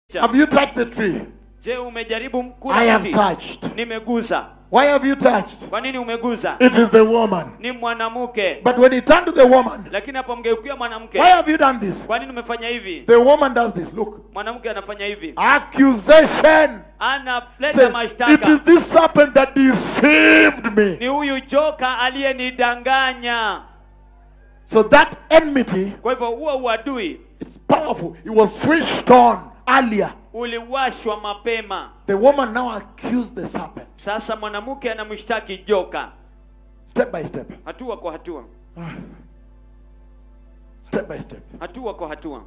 Have you touched the tree? je umejaribu I kula have mti touched. nimeguza Why have you touched? kwa nini umeguza It is the woman. ni mwanamke But when he turned to the woman, lakini apomgeukia mwanamke why have you done this? kwa nini umefanya hivi The woman does this. Look. mwanamke anafanya hivi Accusation. analeta Say, it is mashtaka this serpent that deceived me. ni huyu joka aliyenidanganya So that enmity kwa hivyo huo uadui is powerful. It was switched on earlier. uliwashwa mapema The woman now accused the serpent. sasa mwanamke anamshtaki joka Step by step. hatua kwa hatua Step by step. hatua kwa hatua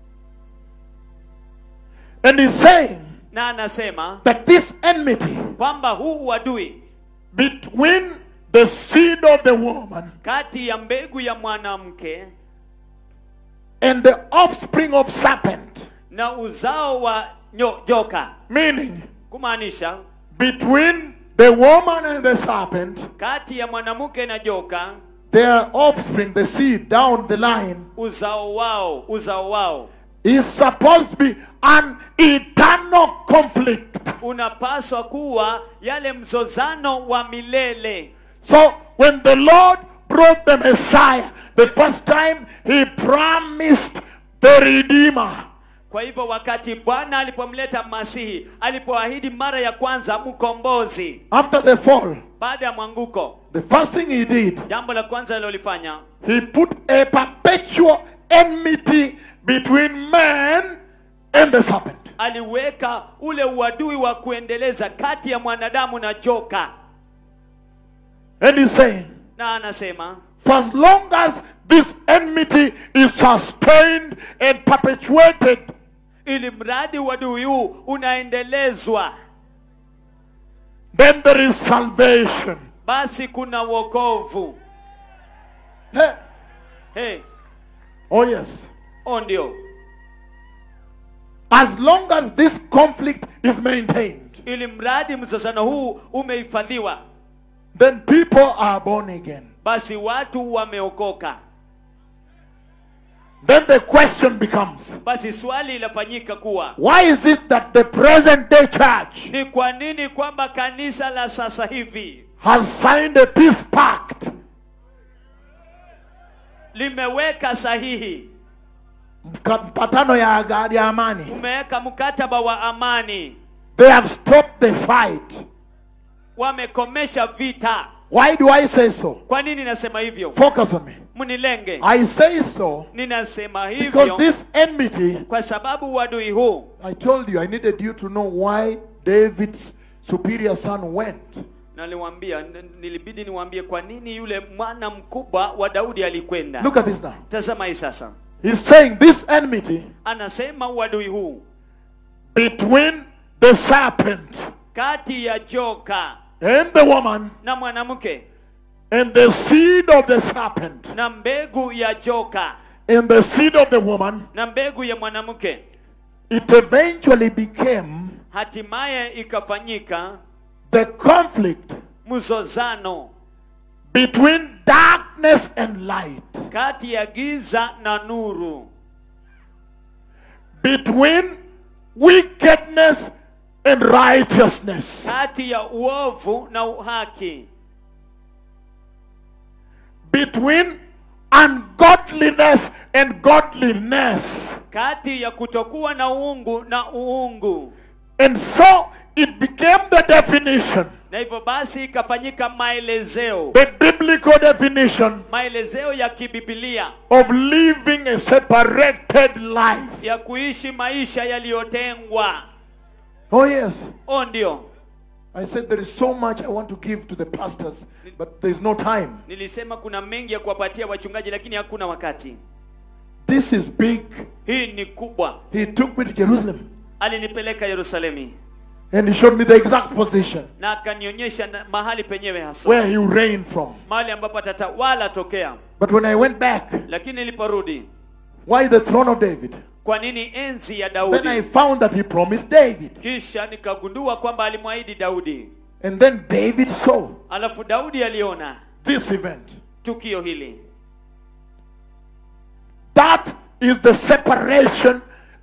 And he's saying na anasema that this enmity kwamba huu uadui between the seed of the woman kati ya mbegu ya mwanamke and the offspring of serpent, na uzao wa nyo, joka meaning kumaanisha between the woman and the serpent, kati ya mwanamke na joka their offspring, the seed down the line, uzao wao uzao wao is supposed to be an eternal conflict. unapaswa kuwa yale mzozano wa milele So when the Lord brought the Messiah, the first time he promised the Redeemer. kwa hivyo wakati bwana alipomleta masihi alipoahidi mara ya kwanza mkombozi After the fall, baada ya mwanguko the first thing he did, jambo la kwanza alilolifanya he put a perpetual enmity between man and the serpent. aliweka ule uadui wa kuendeleza kati ya mwanadamu na joka And he's saying, na anasema for as long as this enmity is sustained and perpetuated, ili mradi uadui huu unaendelezwa then there is salvation. basi kuna wokovu Hey. hey, Oh, yes. o ndio As long as this conflict is maintained, ili mradi mzozano huu umehifadhiwa then people are born again. basi watu wameokoka Then the question becomes basi swali linafanyika kuwa why is it that the present day church ni kwa nini kwamba kanisa la sasa hivi has signed a peace pact? limeweka sahihi Mka- Mpatano ya, aga- ya amani. umeweka mkataba wa amani They have stopped the fight. wamekomesha vita Why do I say so? kwa nini nasema hivyo Focus on me. mnilenge I say so ninasema because hivyo this enmity, kwa sababu uadui huu I told you, I needed you to know why David's superior son went. naliwambia n- nilibidi niwaambie kwa nini yule mwana mkubwa wa daudi alikwenda Look at this now. tazama hii sasa He's saying this enmity anasema uadui huu between the serpent kati ya joka and the woman na mwanamke and the seed of the serpent na mbegu ya joka and the seed of the woman, na mbegu ya mwanamke it eventually became hatimaye ikafanyika the conflict mzozano between darkness and light, kati ya giza na nuru between wickedness and righteousness, kati ya uovu na uhaki between ungodliness and godliness. kati ya kutokuwa na uungu na uungu And so it became the definition, na hivyo basi ikafanyika maelezeo the biblical definition maelezeo ya kibibilia of living a separated life. ya kuishi maisha yaliyotengwa Oh, yes. o ndio I said there is so much I want to give to the pastors, but there is no time. nilisema kuna mengi ya kuwapatia wachungaji lakini hakuna wakati This is big. hii ni kubwa He took me to Jerusalem alinipeleka yerusalemi and he showed me the exact position na akanionyesha na- mahali penyewe hasa where he reigned from. mahali ambapo atatawala tokea But when I went back, lakini niliporudi why the throne of David? kwa nini enzi ya Then I daudi found that he promised David. kisha nikagundua kwamba alimwahidi daudi And then David saw alafu daudi aliona this event. tukio hili That is the separation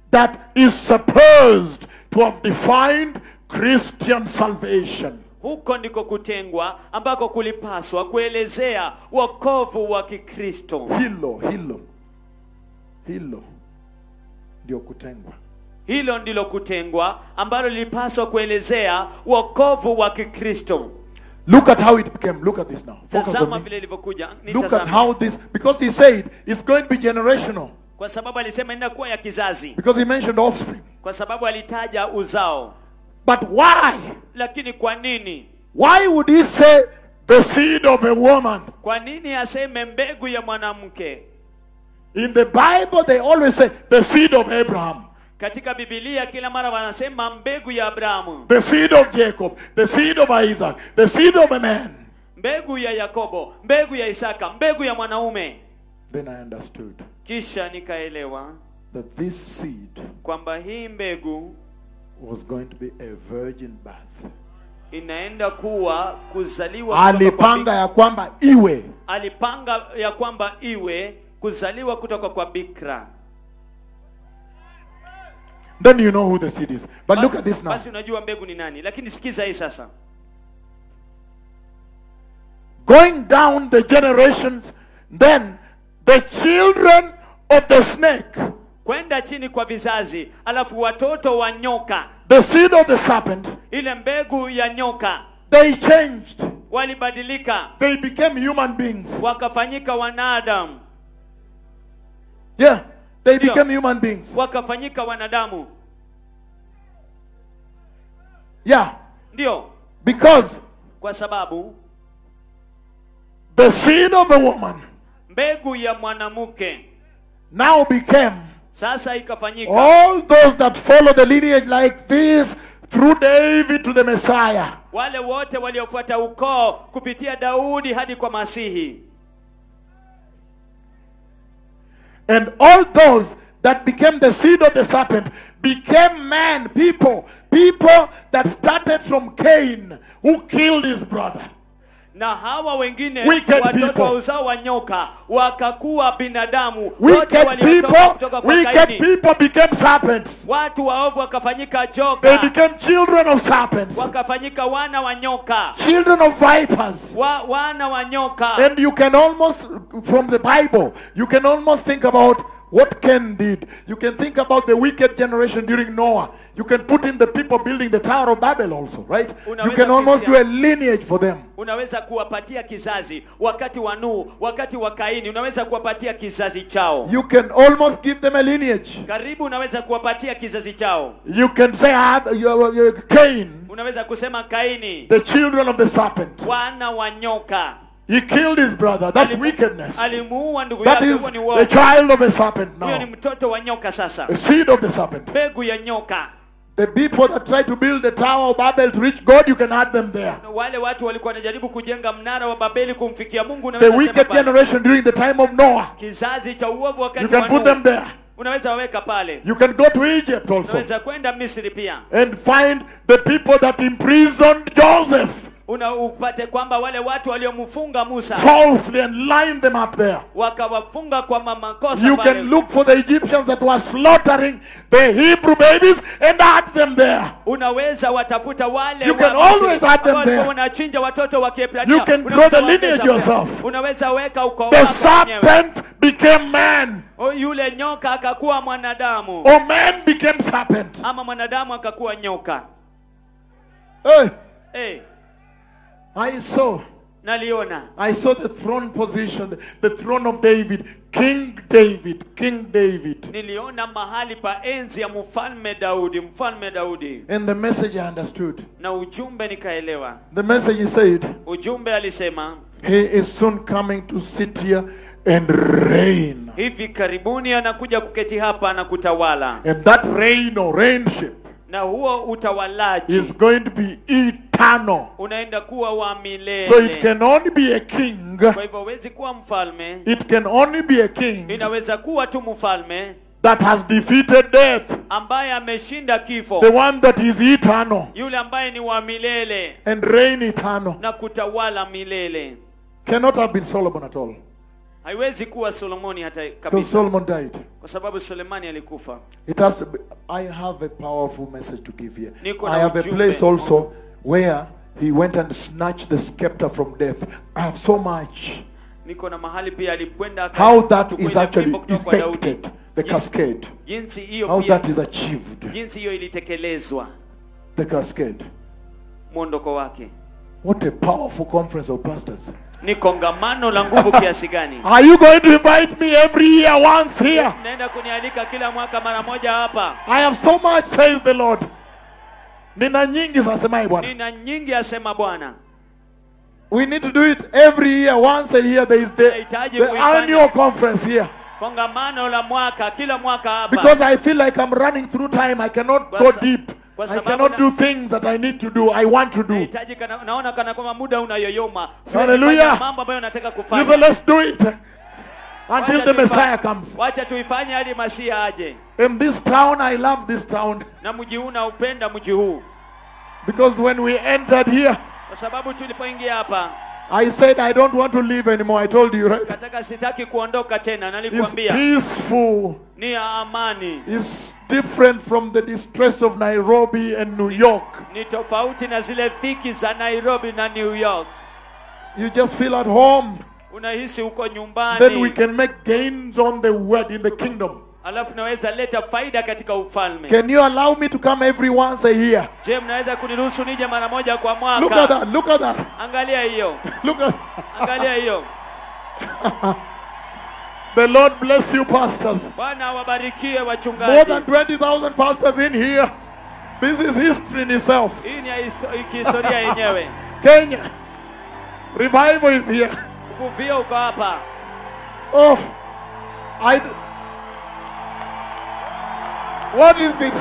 that is supposed to have defined Christian salvation. huko ndiko kutengwa ambako kulipaswa kuelezea wokovu wa kikristo Hilo, hilo, hilo ndio kutengwa. hilo ndilo kutengwa ambalo lilipaswa kuelezea wokovu wa kikristo Look at how it became. Look at this now. Focus tazama on me. vile ilivyokuja Look at Nitazame. how this, because he said it's going to be generational. kwa sababu alisema inakuwa ya kizazi Because he mentioned offspring. kwa sababu alitaja uzao But why? lakini kwa nini Why would he say the seed of a woman? kwa nini aseme mbegu ya mwanamke In the Bible, they always say the seed of Abraham, katika bibilia kila mara wanasema mbegu ya abrahamu the seed of Jacob, the seed of Isaac, the seed of a man. mbegu ya yakobo mbegu ya isaka mbegu ya mwanaume Then I understood kisha nikaelewa that this seed kwamba hii mbegu was going to be a virgin birth. inaenda kuwa kuzaliwa kutoka kwa Alipanga bik- ya kwamba iwe. alipanga ya kwamba iwe kuzaliwa kutoka kwa bikra Then you know who the seed is. But look Basi- at this now. basi unajua mbegu ni nani lakini sikiza hii sasa Going down the generations, then the children of the snake, kwenda chini kwa vizazi alafu watoto wa nyoka the seed of the serpent, ile mbegu ya nyoka they changed. walibadilika They became human beings. wakafanyika wanadamu Yeah, they Ndio. became human beings. wakafanyika wanadamu Yeah, ndio because kwa sababu the seed of a woman mbegu ya mwanamke now became sasa ikafanyika all those that follow the lineage like this through David to the Messiah. wale wote waliofuata ukoo kupitia daudi hadi kwa masihi And all those that became the seed of the serpent became man, people, people that started from Cain, who killed his brother. na hawa wengine Wicked watoto people. wa uzao wa nyoka wakakuwa binadamu wote Wicked waliotoka people, kutoka kwa wicked kaini people became serpents. watu waovu wakafanyika They joka became children of serpents, wakafanyika wana wa nyoka children of vipers. wa, wana wa nyoka And you can almost, from the Bible, you can almost think about what Cain did. You can think about the wicked generation during Noah. You can put in the people building the Tower of Babel also, right? You Unaweza can almost do kusia- a lineage for them. unaweza kuwapatia kizazi wakati wa Nuhu wakati wa Kaini unaweza kuwapatia kizazi chao You can almost give them a lineage. karibu unaweza kuwapatia kizazi chao You can say, ah, you- you- Cain, unaweza kusema Kaini the children of the serpent. wana wa nyoka He killed his brother. That's Alimu- wickedness. alimuua ndugu That yake is huo ni the uovu child of a serpent huyo ni now. mtoto wa nyoka sasa The seed of the serpent. mbegu ya nyoka The people that try to build the Tower of Babel to reach God, you can add them there. wale watu walikuwa wanajaribu kujenga mnara wa Babeli kumfikia Mungu The unaweza sema wicked pale. generation during the time of Noah, kizazi cha uovu you wakati can wa put them Nuhu there. unaweza waweka pale You can go to Egypt also unaweza kwenda Misri pia and find the people that imprisoned Joseph una upate kwamba wale watu waliomfunga Musa falsely and line them up there. wakawafunga kwa ma- makosa You pale. can look for the Egyptians that were slaughtering the Hebrew babies and add them there. unaweza watafuta wale You wa can Misri always add them ambao walikuwa there. wanachinja watoto wa Kiebrania. You can Unaweza grow the waongeza lineage pia. yourself. unaweza weka ukoo The wako mwenyewe. serpent became man, O, yule nyoka akakuwa mwanadamu or man became serpent. ama mwanadamu akakuwa nyoka Hey, hey, I saw, naliona I saw the throne position, the throne of David, King David, King David. niliona mahali pa enzi ya mfalme Daudi mfalme Daudi And the message I understood. na ujumbe nikaelewa The message he said, ujumbe alisema He is soon coming to sit here and reign. hivi karibuni anakuja kuketi hapa na kutawala And that reign or reignship na huo utawalaji is going to be eternal. unaenda kuwa wa milele So it can only be a king. kwa hivyo hawezi kuwa mfalme It can only be a king inaweza kuwa tu mfalme that has defeated death. ambaye ameshinda kifo The one that is eternal yule ambaye ni wa milele and reign eternal. na kutawala milele Cannot have been Solomon at all. haiwezi kuwa solomoni hata Because kabisa Solomon died. kwa sababu sulemani alikufa It has to be, I have a powerful message to give here. Niko na I have a ujumbe. place also where he went and snatched the scepter from death. I have so much. niko na mahali pia alikwenda aka- How that kuchukua is ile actually fimbo kutoka kwa Daudi. effected, the Jinsi- cascade. jinsi hiyo How pia that is achieved, jinsi hiyo ilitekelezwa the cascade. mwondoko wake What a powerful conference of pastors. ni kongamano la nguvu kiasi gani Are you going to invite me every year once here? naenda kunialika kila mwaka mara moja hapa I have so much, says the Lord. Nina nyingi zasemai bwana. nina nyingi asema bwana We need to do it every year. Once a year, there is the, Tunahitaji the kuifanya. annual conference here. kongamano la mwaka kila mwaka hapa Because I feel like I'm running through time. I cannot Kwa go sa- deep. kwa I sababu cannot na- do things that I need to do. I want to do. nahitaji kana, naona kana kwamba muda unayoyoma Siwezi Hallelujah. fanya mambo ambayo nataka You kufanya say, let's do it until Wacha the tuifa- Messiah comes. wacha tuifanye hadi masia aje In this town, I love this town. na mji huu naupenda mji huu Because when we entered here, kwa sababu tulipoingia hapa I said I don't want to live anymore. I told you, right? kataka sitaki kuondoka tena It's nalikuambia peaceful. ni ya amani It's different from the distress of Nairobi and New York. ni tofauti na zile dhiki za nairobi na new york You just feel at home. unahisi uko Then we nyumbani can make gains on the word in the kingdom. alafu naweza leta faida katika ufalme Can you allow me to come every once a year? je mnaweza kuniruhusu nije mara moja kwa Look at mwaka that. Look at that. angalia hiyo Look at angalia hiyo the Lord bless you, pastors. bwana awabarikie More wachungaji than 20,000 pastors in here. This is history in itself. hii ni ya histo- kihistoria yenyewe Kenya. Revival is here. uvuvio uko hapa Oh, I. What is this?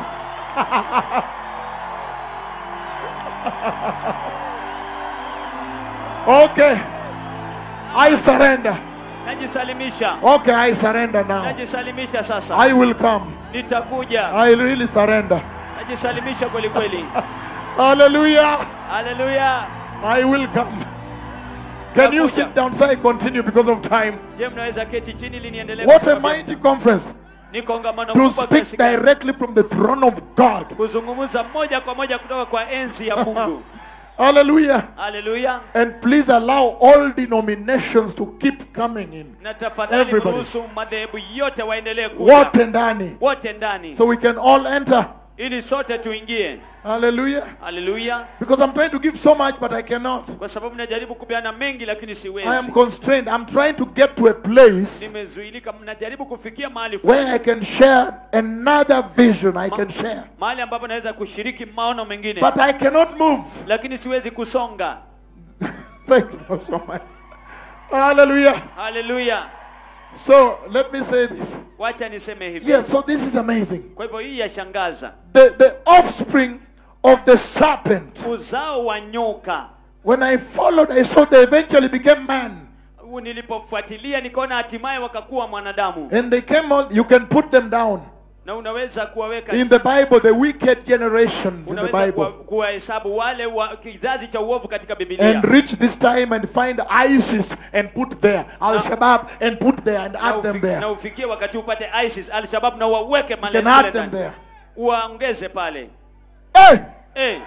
okay. I surrender. najisalimisha Okay, I surrender now. najisalimisha sasa I will come. nitakuja I really surrender. najisalimisha kweli kweli Hallelujah. haleluya I will come. Can you sit down so I continue because of time? je mnaweza keti chini ili niendelee What a kusoma? mighty conference ni kongamano to kubwa kiasi speak gani? directly from the throne of God. kuzungumza moja kwa moja kutoka kwa enzi ya mungu Hallelujah. haleluya And please allow all denominations to keep coming in. na tafadhali Everybody. mruhusu madhehebu yote waendelee kuja Wote ndani. wote ndani So we can all enter. ili sote tuingie Hallelujah. haleluya Because I'm trying to give so much, but I cannot. kwa sababu najaribu kupeana mengi lakini I am siwezi constrained. I'm trying to get to a place nimezuilika mnajaribu kufikia mahali where fulani I can share another vision I can share. mahali ambapo naweza kushiriki maono mengine But I cannot move. lakini siwezi kusonga Thank you so much. Hallelujah. haleluya So let me say this. wacha niseme hivi Yes, so this is amazing. kwa hivyo hii yashangaza The, the offspring of the serpent. uzao wa nyoka When I followed, I saw they eventually became man. Huu nilipofuatilia nikaona hatimaye wakakuwa mwanadamu And they came out, you can put them down. na unaweza kuwaweka In the Bible, the wicked generations in the unaweza kuwa- Bible. kuwahesabu wale wa kizazi cha uovu katika bibilia And reach this time and find ISIS and put there. Al Shabaab and put there and na, add them ufi, there. na ufikie wakati upate isis alshabab na waweke You male can mle add them ndani. there. uwaongeze pale Hey! hey,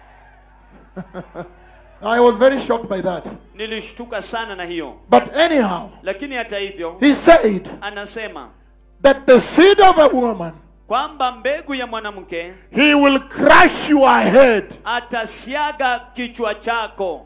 I was very shocked by that. nilishtuka sana na hiyo But anyhow, lakini hata hivyo he said anasema that the seed of a woman, kwamba mbegu ya mwanamke he will crush your head. atasiaga kichwa chako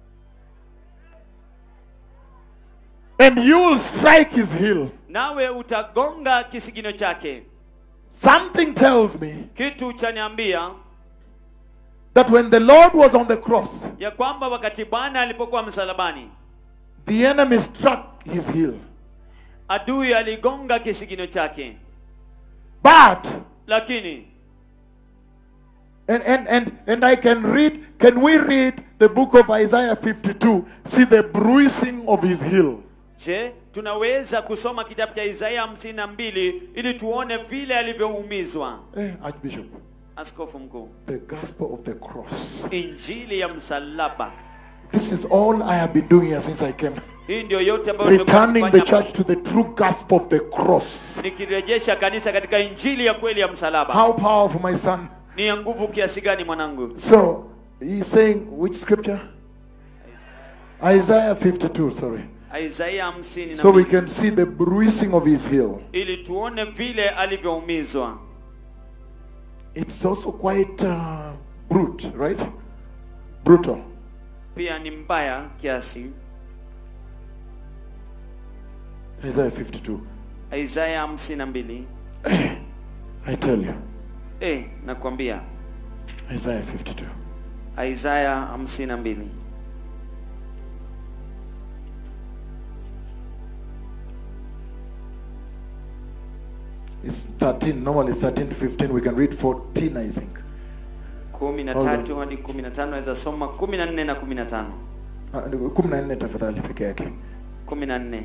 And you will strike his heel. nawe utagonga kisigino chake Something tells me kitu chaniambia that when the Lord was on the cross, ya kwamba wakati bwana alipokuwa msalabani the enemy struck his heel. adui aligonga kisigino chake But lakini and, and and and I can read can we read the book of Isaiah 52 see the bruising of his heel je tunaweza kusoma kitabu cha isaia hamsini na mbili ili tuone vile alivyoumizwa eh, archbishop askofu mkuu the gospel of the cross injili ya msalaba This is all I have been doing here since I came. hii ndio yote ambayo nimekuwa Returning the nikifanya church to the true gospel of the cross. nikirejesha kanisa katika injili ya kweli ya msalaba How powerful, my son. ni ya nguvu kiasi gani mwanangu So, he's saying, which scripture? Isaiah 52, sorry. isaia hamsini na So we mbili. can see the bruising of his heel. ili tuone vile alivyoumizwa It's also quite uh, brute, right? Brutal. pia ni mbaya kiasi Isaiah 52. isaya hamsini na mbili I tell you. eh, nakwambia Isaiah 52. isaya hamsini na mbili It's 13, normally 13 to 15. We can read 14, I think. kumi na Hold on. tatu hadi kumi na tano naweza soma kumi na nne na kumi na tano Ah, kumi na nne tafadhali peke yake. kumi na nne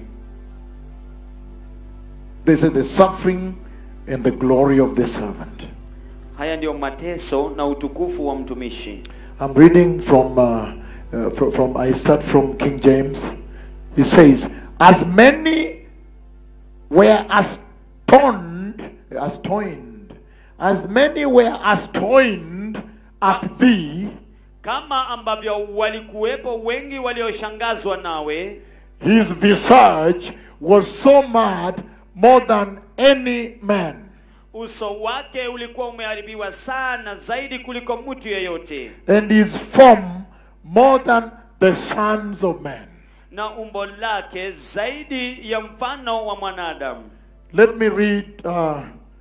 They say the suffering and the glory of the servant. haya ndiyo mateso na utukufu wa mtumishi I'm reading from, uh, uh, from, from, I start from King James. He says, As many were astonished, astonished, as many were astonished at thee, kama ambavyo walikuwepo wengi walioshangazwa nawe his visage was so mad more than any man. uso wake ulikuwa umeharibiwa sana zaidi kuliko mtu yeyote and his form more than the sons of men. na umbo lake zaidi ya mfano wa mwanadamu Let me read uh,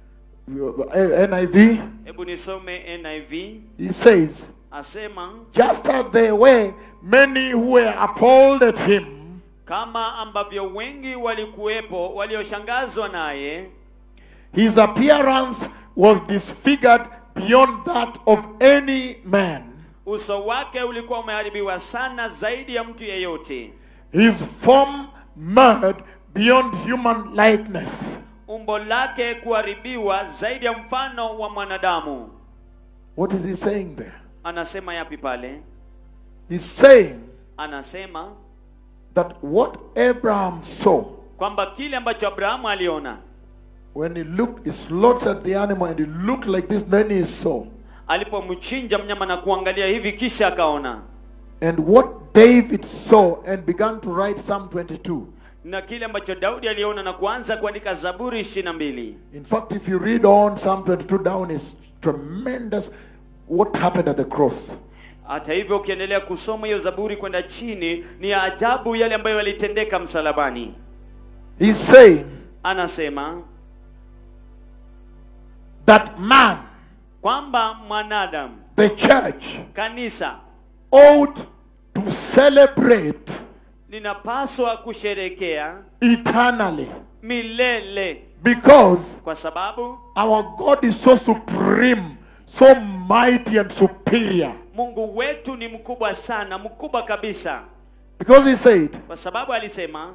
NIV. hebu nisome niv He says, asema just as there were many who were appalled at him, kama ambavyo wengi walikuwepo walioshangazwa naye his appearance was disfigured beyond that of any man. uso wake ulikuwa umeharibiwa sana zaidi ya mtu yeyote His form marred beyond human likeness. umbo lake kuharibiwa zaidi ya mfano wa mwanadamu What is he saying there? anasema yapi pale He's saying anasema that what Abraham saw kwamba kile ambacho abrahamu aliona When he looked, he slaughtered the animal and he looked like this, then he saw. alipomchinja mnyama na kuangalia hivi kisha akaona And what David saw and began to write Psalm 22. na kile ambacho daudi aliona na kuanza kuandika zaburi ishirini na mbili In fact, if you read on Psalm 22 down, is tremendous what happened at the cross. hata hivyo ukiendelea kusoma hiyo zaburi kwenda chini ni ya ajabu yale ambayo yalitendeka msalabani He's saying anasema that man, kwamba mwanadamu the church, kanisa ought to celebrate linapaswa kusherekea eternally milele because kwa sababu our God is so supreme, so mighty and superior. mungu wetu ni mkubwa sana mkubwa kabisa Because he said, kwa sababu alisema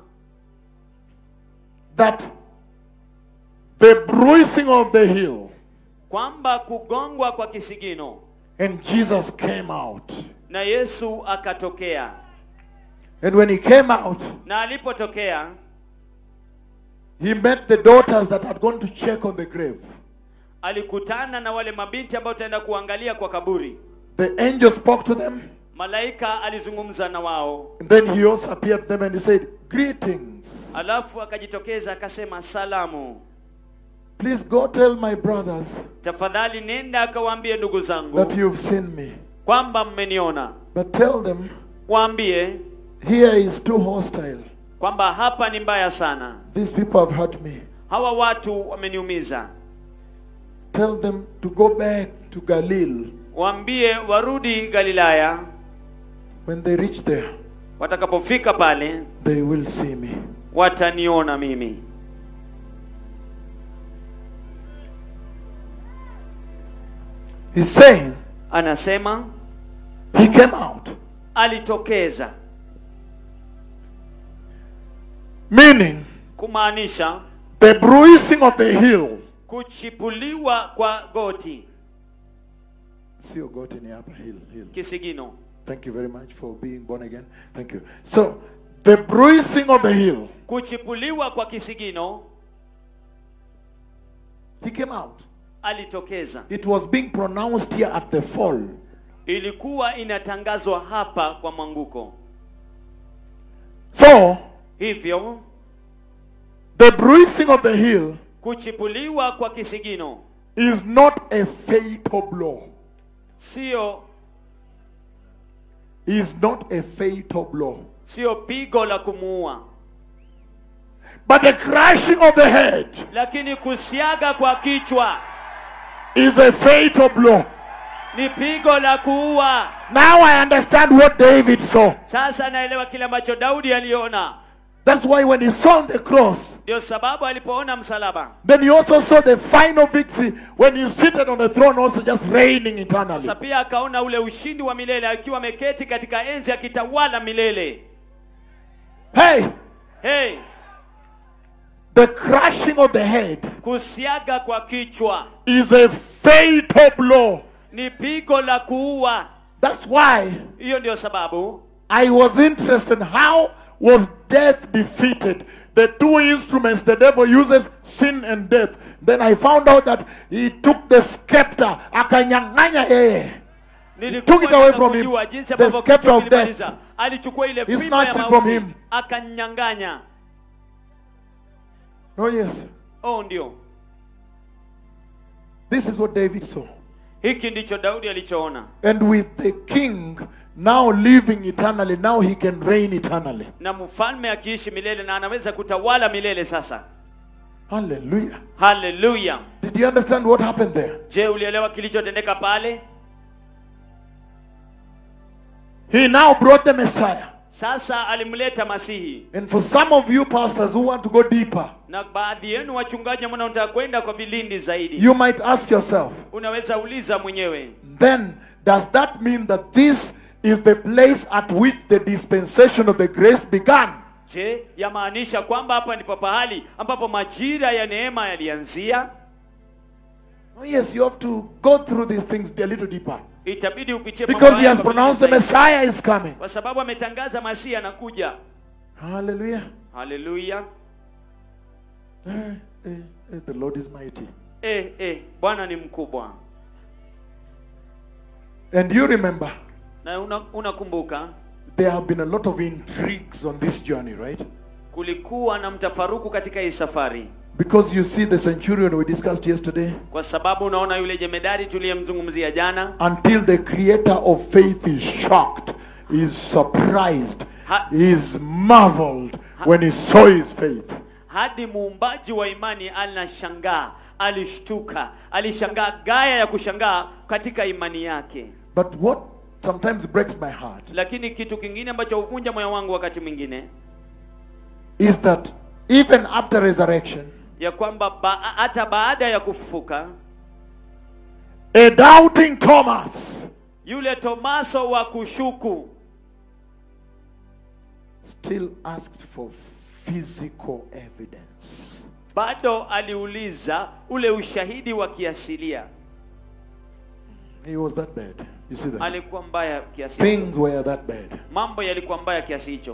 that the bruising of the heel kwamba kugongwa kwa kisigino and Jesus came out. na yesu akatokea And when he came out, na alipotokea he met the daughters that had gone to check on the grave. alikutana na wale mabinti ambao taenda kuangalia kwa kaburi The angel spoke to them, malaika alizungumza na wao and then he also appeared to them and he said, Greetings. alafu akajitokeza akasema salamu Please go tell my brothers tafadhali nenda akawaambie ndugu zangu that you've seen me. kwamba mmeniona But tell them, waambie here is too hostile. kwamba hapa ni mbaya sana These people have hurt me. hawa watu wameniumiza Tell them to go back to Galilee. waambie warudi galilaya When they reach there, watakapofika pale they will see me. wataniona mimi He's saying anasema he came out. alitokeza Meaning, kumaanisha the bruising of the heel. kuchipuliwa kwa goti Sio goti ni hapa heel, heel. kisigino Thank you very much for being born again. Thank you. So, the bruising of the heel, kuchipuliwa kwa kisigino he came out. alitokeza It was being pronounced here at the fall. ilikuwa inatangazwa hapa kwa mwanguko So, hivyo the bruising of the heel kuchipuliwa kwa kisigino is not a fatal blow. sio Is not a fatal blow. sio pigo la kumuua But the crushing of the head lakini kusiaga kwa kichwa is a fatal blow. ni pigo la kuua Now I understand what David saw. sasa naelewa kile ambacho daudi aliona That's why when he saw the cross, ndio sababu alipoona msalaba then he also saw the final victory when he seated on the throne, also just reigning eternally. sasa pia akaona ule ushindi wa milele akiwa ameketi katika enzi akitawala milele Hey, hey the crushing of the head kusiaga kwa kichwa is a fatal blow. ni pigo la kuua That's why hiyo ndio sababu I was interested in how was death defeated. The two instruments the devil uses, sin and death. Then I found out that he took the scepter, akanyang'anya yeye. nilikuwa took it away nataka from him. kujua jinsi The ambavyo scepter kichwa of death. kilimaliza alichukua ile He fimbo ya snatched it from mauti him. akanyang'anya Oh yes. oh ndio This is what David saw. hiki ndicho daudi alichoona And with the king now living eternally, now he can reign eternally. na mfalme akiishi milele na anaweza kutawala milele sasa Hallelujah. haleluya Did you understand what happened there? je ulielewa kilichotendeka pale He now brought the Messiah. sasa alimleta masihi And for some of you pastors who want to go deeper, na baadhi yenu wachungaji ambao mnataka kwenda kwa vilindi zaidi you might ask yourself, unaweza uliza mwenyewe then does that mean that this is the place at which the dispensation of the grace began? je yamaanisha kwamba hapa ndipo pahali ambapo majira ya neema yalianzia Oh, yes, you have to go through these things a little deeper. itabidi upitie mambo Because he haya has kwa pronounced the vilindi zaidi. Messiah is coming. kwa sababu ametangaza masihi anakuja Hallelujah. haleluya Eh, eh, eh, the Lord is mighty. eh, eh, bwana ni mkubwa And you remember, na una- unakumbuka there have been a lot of intrigues on this journey, right? kulikuwa na mtafaruku katika hii safari Because you see the centurion we discussed yesterday, kwa sababu unaona yule jemedari tuliyemzungumzia jana until the creator of faith is shocked, is surprised, Ha- is marveled when he saw his faith. hadi muumbaji wa imani anashangaa alishtuka alishangaa gaya ya kushangaa katika imani yake But what sometimes breaks my heart lakini kitu kingine ambacho huvunja moyo wangu wakati mwingine is that even after resurrection, ya kwamba ba, hata baada ya kufufuka a doubting Thomas yule tomaso wa kushuku still asked for physical evidence. bado aliuliza ule ushahidi wa kiasilia He was that bad. You see that? alikuwa mbaya kiasi hicho Things were that bad. mambo yalikuwa mbaya kiasi hicho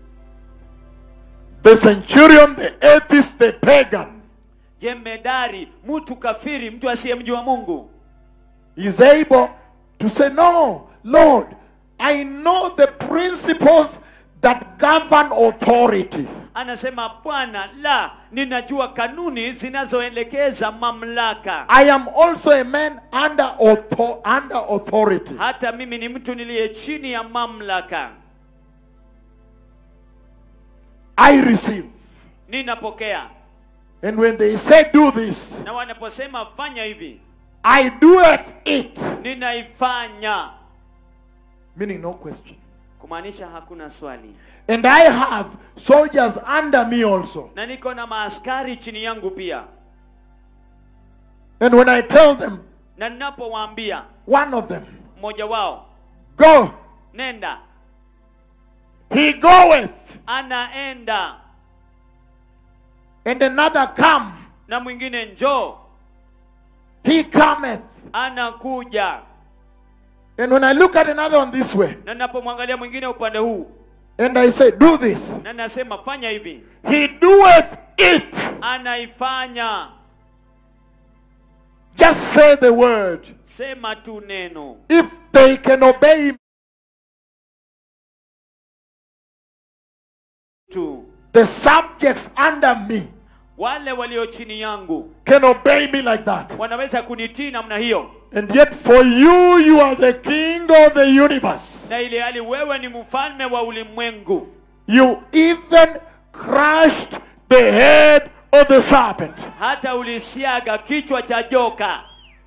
The centurion, the atheist, the pagan, jemedari mtu kafiri mtu asiyemjua mungu is able to say, No, Lord, I know the principles that govern authority. anasema bwana la ninajua kanuni zinazoelekeza mamlaka I am also a man under, author- under authority. hata mimi ni mtu niliye chini ya mamlaka I receive. ninapokea And when they say, Do this, na wanaposema fanya hivi I doeth it. ninaifanya Meaning, no question. kumaanisha hakuna swali And I have soldiers under me also. na niko na maaskari chini yangu pia And when I tell them, na ninapowaambia one of them, mmoja wao go, nenda he goeth. anaenda And another come, na mwingine njoo he cometh. anakuja And when I look at another one this way, na ninapomwangalia mwingine upande huu and I say, do this, na nasema fanya hivi he doeth it. anaifanya Just say the word. sema tu neno If they can obey him, tu the subjects under me wale walio chini yangu can obey me like that. wanaweza kunitii namna hiyo And yet for you, you are the king of the universe. na ile hali wewe ni mfalme wa ulimwengu You even crushed the head of the serpent. hata ulisiaga kichwa cha joka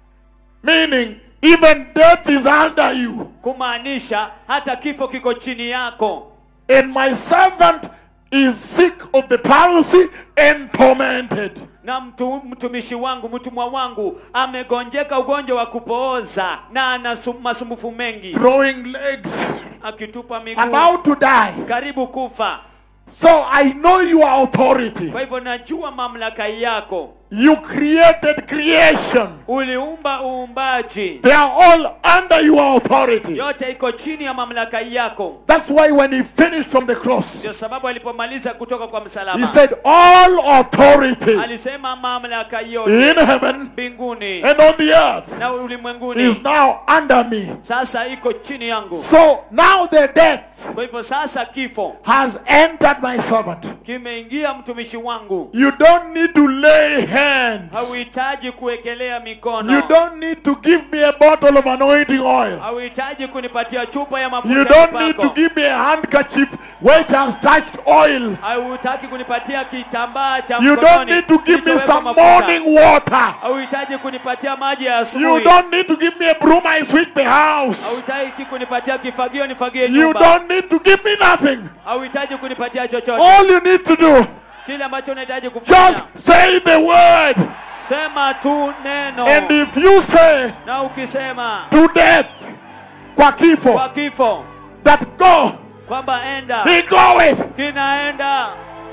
Meaning, even death is under you. kumaanisha hata kifo kiko chini yako And my servant is sick of the palsy and tormented. na mtu, mtumishi wangu mtumwa wangu amegonjeka ugonjwa wa kupooza na ana sum- masumbufu mengi Throwing legs, akitupa miguu about to die. karibu kufa So I know your authority. kwa hivyo najua mamlaka yako You created creation. uliumba uumbaji They are all under your authority. yote iko chini ya mamlaka yako That's why when he finished from the cross, ndio sababu alipomaliza kutoka kwa he msalaba said, All authority alisema mamlaka yote in heaven mbinguni and on the earth na is ulimwenguni now under me. sasa iko chini yangu So now the death kwa hivyo sasa kifo has entered my servant. kimeingia mtumishi wangu You don't need to lay hands. hauhitaji kuwekelea You mikono don't need to give me a bottle of anointing oil. hauhitaji kunipatia chupa ya You mafuta don't ya need to upako. give me a handkerchief which has touched oil. hauhitaji kunipatia kitambaa cha You don't mkononi need to give me kilichowekwa some mafuta. morning water. hauhitaji kunipatia maji ya You asubuhi don't need to give me a broom I sweep the house. hauhitaji kunipatia kifagio nifagie You nyumba don't need to give me nothing. hauhitaji kunipatia chochote All you need to do, kile ambacho unahitaji kufanya just say the word. sema tu neno And if you say na ukisema to death, kwa kifo, kwa kifo that go, kwamba enda he goeth, kinaenda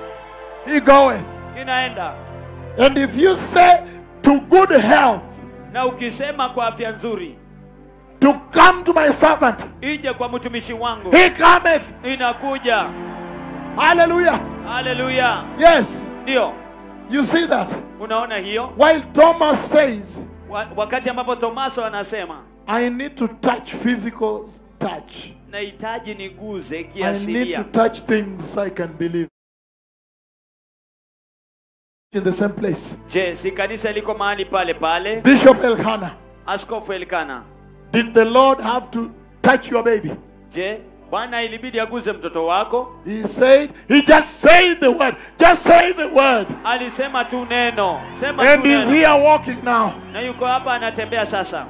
he goeth. kinaenda And if you say to good health, na ukisema kwa afya nzuri to come to my servant, ije kwa mtumishi wangu he cometh. inakuja Hallelujah. haleluya Yes, ndio you see that. unaona hiyo While Thomas says, Wa- wakati ambapo tomaso anasema I need to touch physical touch. nahitaji niguze I need kiasilia to touch things I can believe. In the same place. je si kanisa liko mahali pale pale Bishop Elkanah, askofu elkana did the Lord have to touch your baby? je bwana ilibidi aguze mtoto wako He said, he just said the word. Just say the word. alisema tu neno sema And tu he's neno here walking now. na yuko hapa anatembea sasa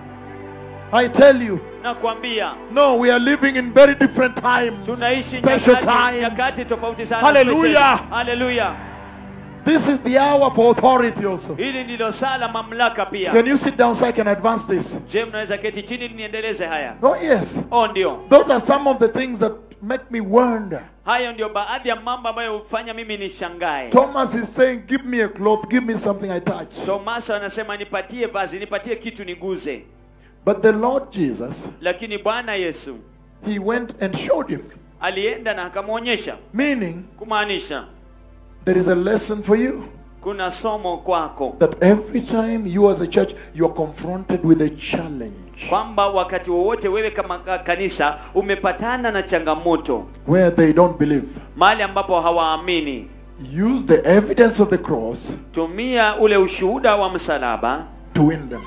I tell you, nakwambia no, we are living in very different times. tunaishi Special nyakati, times. nyakati tofauti sana Hallelujah. special. haleluya This is the hour for authority also. hili ndilo saa la mamlaka pia Can you sit down so I can advance this? je mnaweza keti chini niendeleze haya Oh, yes. oh ndio Those are some of the things that make me wonder. hayo ndio baadhi ya mambo ambayo hufanya mimi nishangae Thomas is saying, Give me a cloth, give me something I touch. tomaso anasema nipatie vazi nipatie kitu niguze But the Lord Jesus, lakini bwana yesu He went and showed him. alienda na akamwonyesha Meaning, kumaanisha there is a lesson for you. kuna somo kwako That every time you as a church, you are confronted with a challenge kwamba wakati wowote wewe kama ka- kanisa umepatana na changamoto where they don't believe. mahali ambapo hawaamini Use the evidence of the cross tumia ule ushuhuda wa msalaba to win them.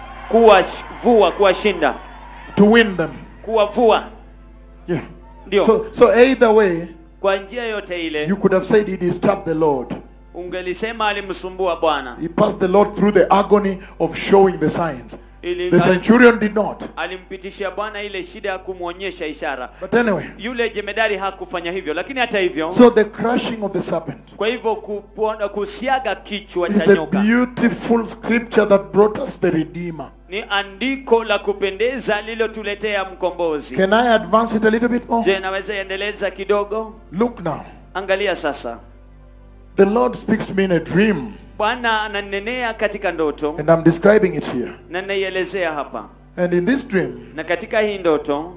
kuwavua kuwashinda To win them. kuwavua Yeah. ndio So, so either way, kwa njia yote ile you could have said he disturbed the Lord. ungelisema alimsumbua bwana He passed the Lord through the agony of showing the signs. ili The centurion did not. alimpitishia bwana ile shida ya kumwonyesha ishara But anyway, yule jemedari hakufanya hivyo lakini hata hivyo so the crushing of the serpent kwa hivyo kupona- kusiaga kichwa is cha a nyoka beautiful scripture that brought us the Redeemer. ni andiko la kupendeza lililotuletea mkombozi Can I advance it a little bit more? je naweza endeleza kidogo Look now. angalia sasa The Lord speaks to me in a dream, bwana ananenea katika ndoto and I'm describing it here. na naielezea hapa And in this dream, na katika hii ndoto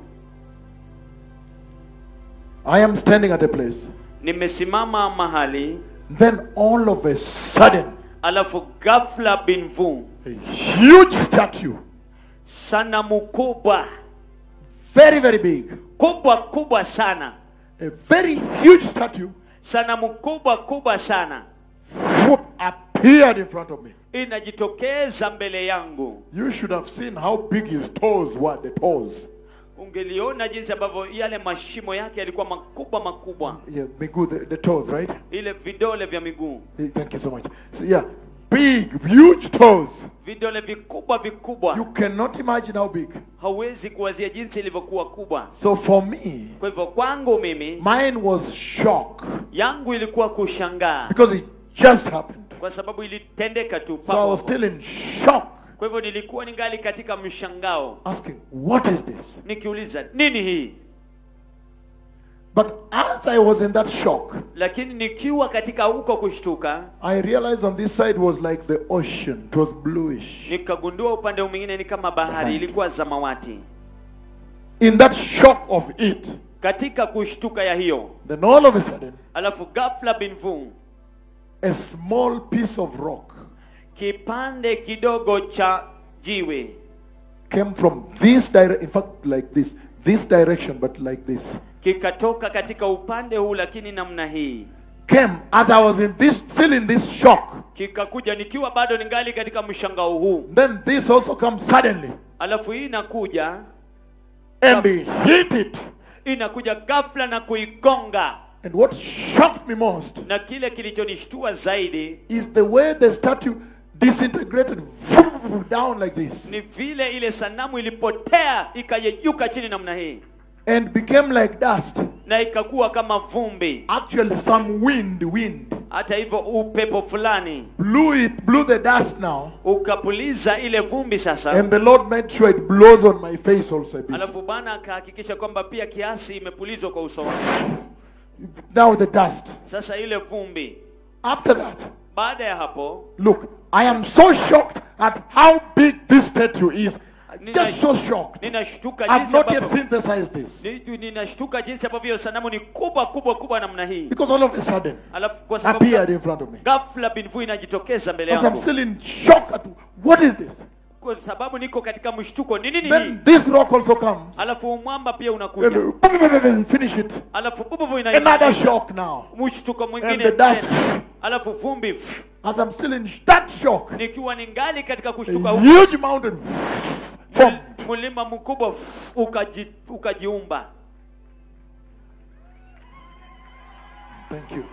I am standing at a place. nimesimama mahali Then all of a sudden, alafu ghafla binvu a huge statue, sanamu kubwa very, very big, kubwa kubwa sana a very huge statue, sanamu kubwa kubwa sana whoop, appeared in front of me. inajitokeza mbele yangu You should have seen how big his toes were, the toes. ungeliona jinsi ambavyo yale mashimo yake yalikuwa makubwa makubwa Yeah, Migu, the, the toes, right? ile vidole vya miguu Eh, Thank you so much. So, yeah, big, huge toes. vidole vikubwa vikubwa You cannot imagine how big. hauwezi kuwazia jinsi ilivyokuwa kubwa So for me, kwa hivyo kwangu mimi mine was shock yangu ilikuwa kushangaa because it just happened. kwa sababu ilitendeka tu So I papo was hapo. still in shock, kwa hivyo nilikuwa ningali katika mshangao asking, what is this? nikiuliza nini hii But as I was in that shock, lakini nikiwa katika huko kushtuka I realized on this side was like the ocean. It was bluish. nikagundua upande mwingine ni kama bahari ilikuwa samawati In that shock of it, katika kushtuka ya hiyo then all of a sudden, alafu ghafla binvu a small piece of rock kipande kidogo cha jiwe came from this direction. In fact, like this, this direction, but like this. kikatoka katika upande huu lakini namna hii Came as I was in this, still in this shock. kikakuja nikiwa bado ningali katika mshangao huu Then this also comes suddenly, alafu hii inakuja and they hit it. inakuja ghafla na kuigonga And what shocked me most na kile kilichonishtua zaidi is the way the statue disintegrated down like this ni vile ile sanamu ilipotea ikayeyuka chini namna hii and became like dust. na ikakuwa kama vumbi Actually, some wind, wind hata hivyo upepo fulani blew it, blew the dust now, ukapuliza ile vumbi sasa and the Lord made sure it blows on my face also a bit. alafu bwana akahakikisha kwamba pia kiasi imepulizwa kwa uso wangu Now the dust. sasa ile vumbi After that, baada ya hapo look, I am so shocked at how big this statue is. Just so shocked. ninashtuka I've jinsi not yet ambavyo synthesized this. Ni- ninashtuka jinsi ambavyo hiyo sanamu ni kubwa kubwa kubwa namna hii Because all of a sudden, alafu kwa sababu appeared in front of me. ghafla binvu inajitokeza mbele Because I'm yangu still in shock at what is this? kwa sababu niko katika mshtuko ni nini hii Then this rock also comes. alafu mwamba pia And unakuja uh, finish it. alafu bububu Another inaingia shock now. mshtuko And mwingine the dust. tena. alafu vumbi pff, As I'm still in that shock, nikiwa ningali katika kushtuka a huko huge mountain formed. mlima mkubwa pff, ukaji, ukajiumba Thank you.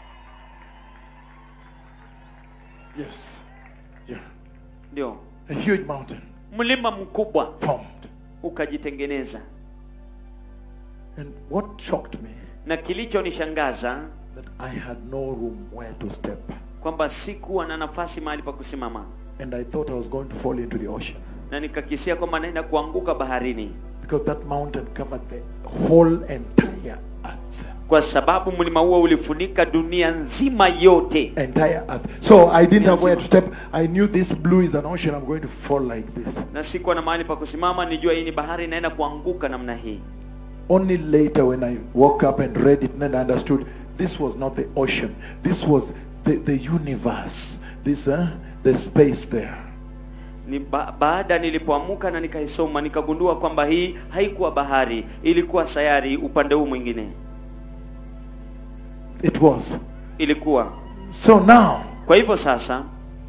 Yes. Yeah. ndio A huge mountain mlima mkubwa formed. ukajitengeneza And what shocked me na kilichonishangaza that I had no room where to step. kwamba sikuwa na nafasi mahali pa kusimama And I thought I was going to fall into the ocean. na nikakisia kwamba naenda kuanguka baharini Because that mountain covered the whole entire earth. kwa sababu mlima huo ulifunika dunia nzima yote Entire earth. So I didn't have where to step. I knew this blue is an ocean. I'm going to fall like this. na sikuwa na mahali pa kusimama nijua hii ni bahari inaenda kuanguka namna hii Only later when I woke up and read it, then I understood this was not the ocean. This was the, the universe. This, uh, the space there. ni ba baada nilipoamuka na nikaisoma nikagundua kwamba hii haikuwa bahari ilikuwa sayari upande huu mwingine It was. ilikuwa So now, kwa hivyo sasa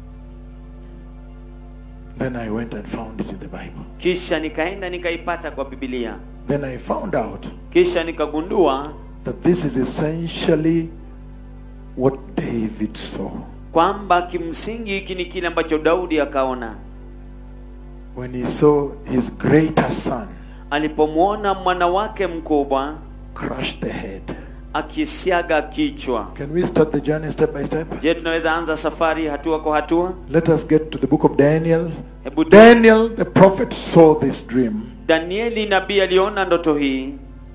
then I went and found it in the Bible. kisha nikaenda nikaipata kwa bibilia Then I found out kisha nikagundua that this is essentially what David saw kwamba kimsingi hiki ni kile ambacho daudi akaona when he saw his greater son alipomwona mwana wake mkubwa crush the head. akisiaga kichwa Can we start the journey step by step? je tunaweza anza safari hatua kwa hatua Let us get to the book of Daniel. hebu tu- Daniel, the prophet, saw this dream. danieli nabii aliona ndoto hii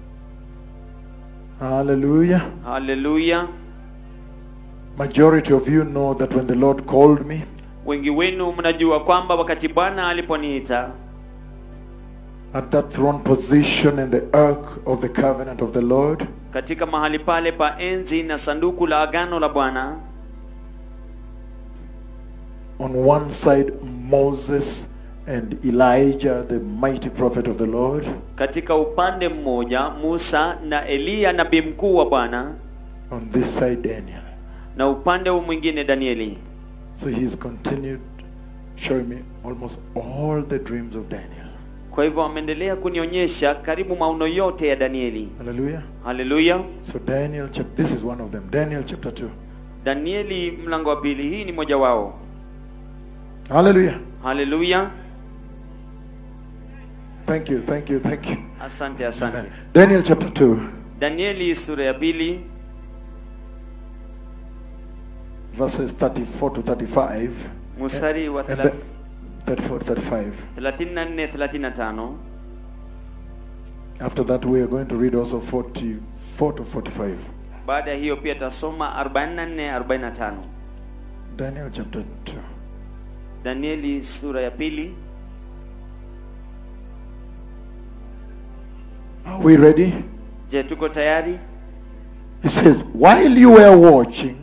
Hallelujah. haleluya Majority of you know that when the Lord called me, wengi wenu mnajua kwamba wakati bwana aliponiita at that throne position in the ark of the covenant of the Lord. katika mahali pale pa enzi na sanduku la agano la bwana On one side, Moses and Elijah, the mighty prophet of the Lord. katika upande mmoja musa na eliya nabii mkuu wa bwana On this side, Daniel. na upande huu mwingine danieli So he's continued showing me almost all the dreams of Daniel. kwa hivyo ameendelea kunionyesha karibu maono yote ya danieli Hallelujah. haleluya So Daniel, chap- this is one of them. Daniel chapter 2. danieli mlango wa pili hii ni moja wao Hallelujah. haleluya Thank you, thank you, thank you. asante asante Amen. Daniel chapter 2, danieli sura ya pili verses 34 to 35. mstari wa And the, 34 to 35. 34 35 After that, we are going to read also 44 to 45. baada ya hiyo pia tasoma 44 45 Daniel chapter 2. danieli sura ya pili Are we ready? je tuko tayari He says, While you were watching,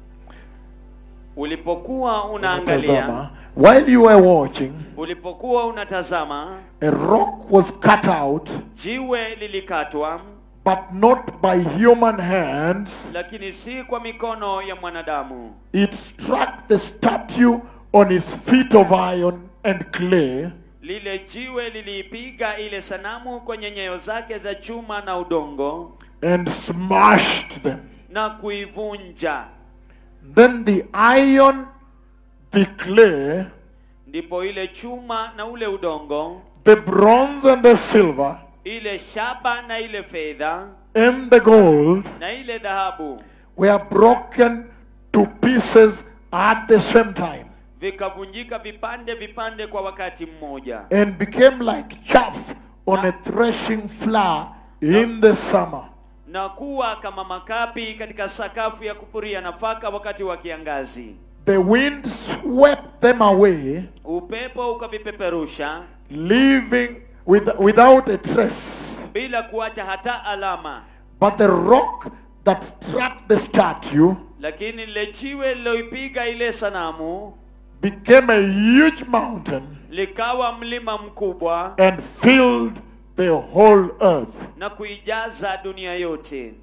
ulipokuwa unaangalia unatazama, while you were watching, ulipokuwa unatazama a rock was cut out, jiwe lilikatwa but not by human hands. lakini si kwa mikono ya mwanadamu It struck the statue on its feet of iron and clay, lile jiwe liliipiga ile sanamu kwenye nyayo zake za chuma na udongo and smashed them. na kuivunja Then the iron, the clay, ndipo ile chuma na ule udongo the bronze and the silver, ile shaba na ile fedha and the gold na ile dhahabu were broken to pieces at the same time vikavunjika vipande vipande kwa wakati mmoja and became like chaff on a threshing floor in the summer. na kuwa kama makapi katika sakafu ya kupuria nafaka wakati wa kiangazi The wind swept them away, upepo ukavipeperusha leaving with, without a trace. bila kuacha hata alama But the rock that struck the statue lakini lile jiwe liloipiga ile sanamu became a huge mountain likawa mlima mkubwa and filled the whole earth. na kuijaza dunia yote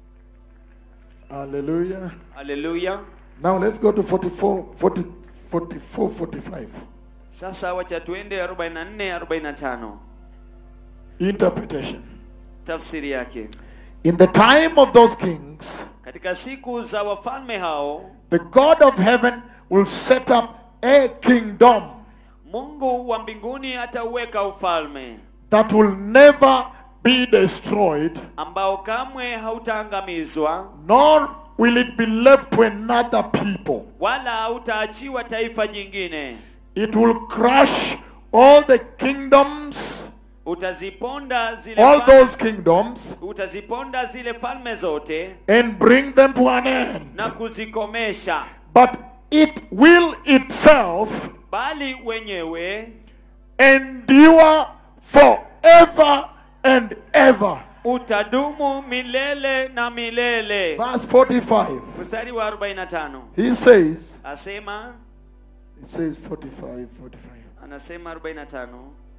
Hallelujah. haleluya Now let's go to 44, 40, 44 45. sasa wacha tuende 44 45 Interpretation. tafsiri yake In the time of those kings, katika siku za wafalme hao the God of heaven will set up a kingdom mungu wa mbinguni atauweka ufalme that will never be destroyed, ambao kamwe hautaangamizwa nor will it be left to another people. wala hautaachiwa taifa jingine It will crush all the kingdoms, utaziponda zile all fal- those kingdoms, utaziponda zile falme zote and bring them to an end. na kuzikomesha But it will itself bali wenyewe endure forever and ever. utadumu milele na milele Verse 45. mstari wa 45 He says, asema he says 45, 45. anasema 45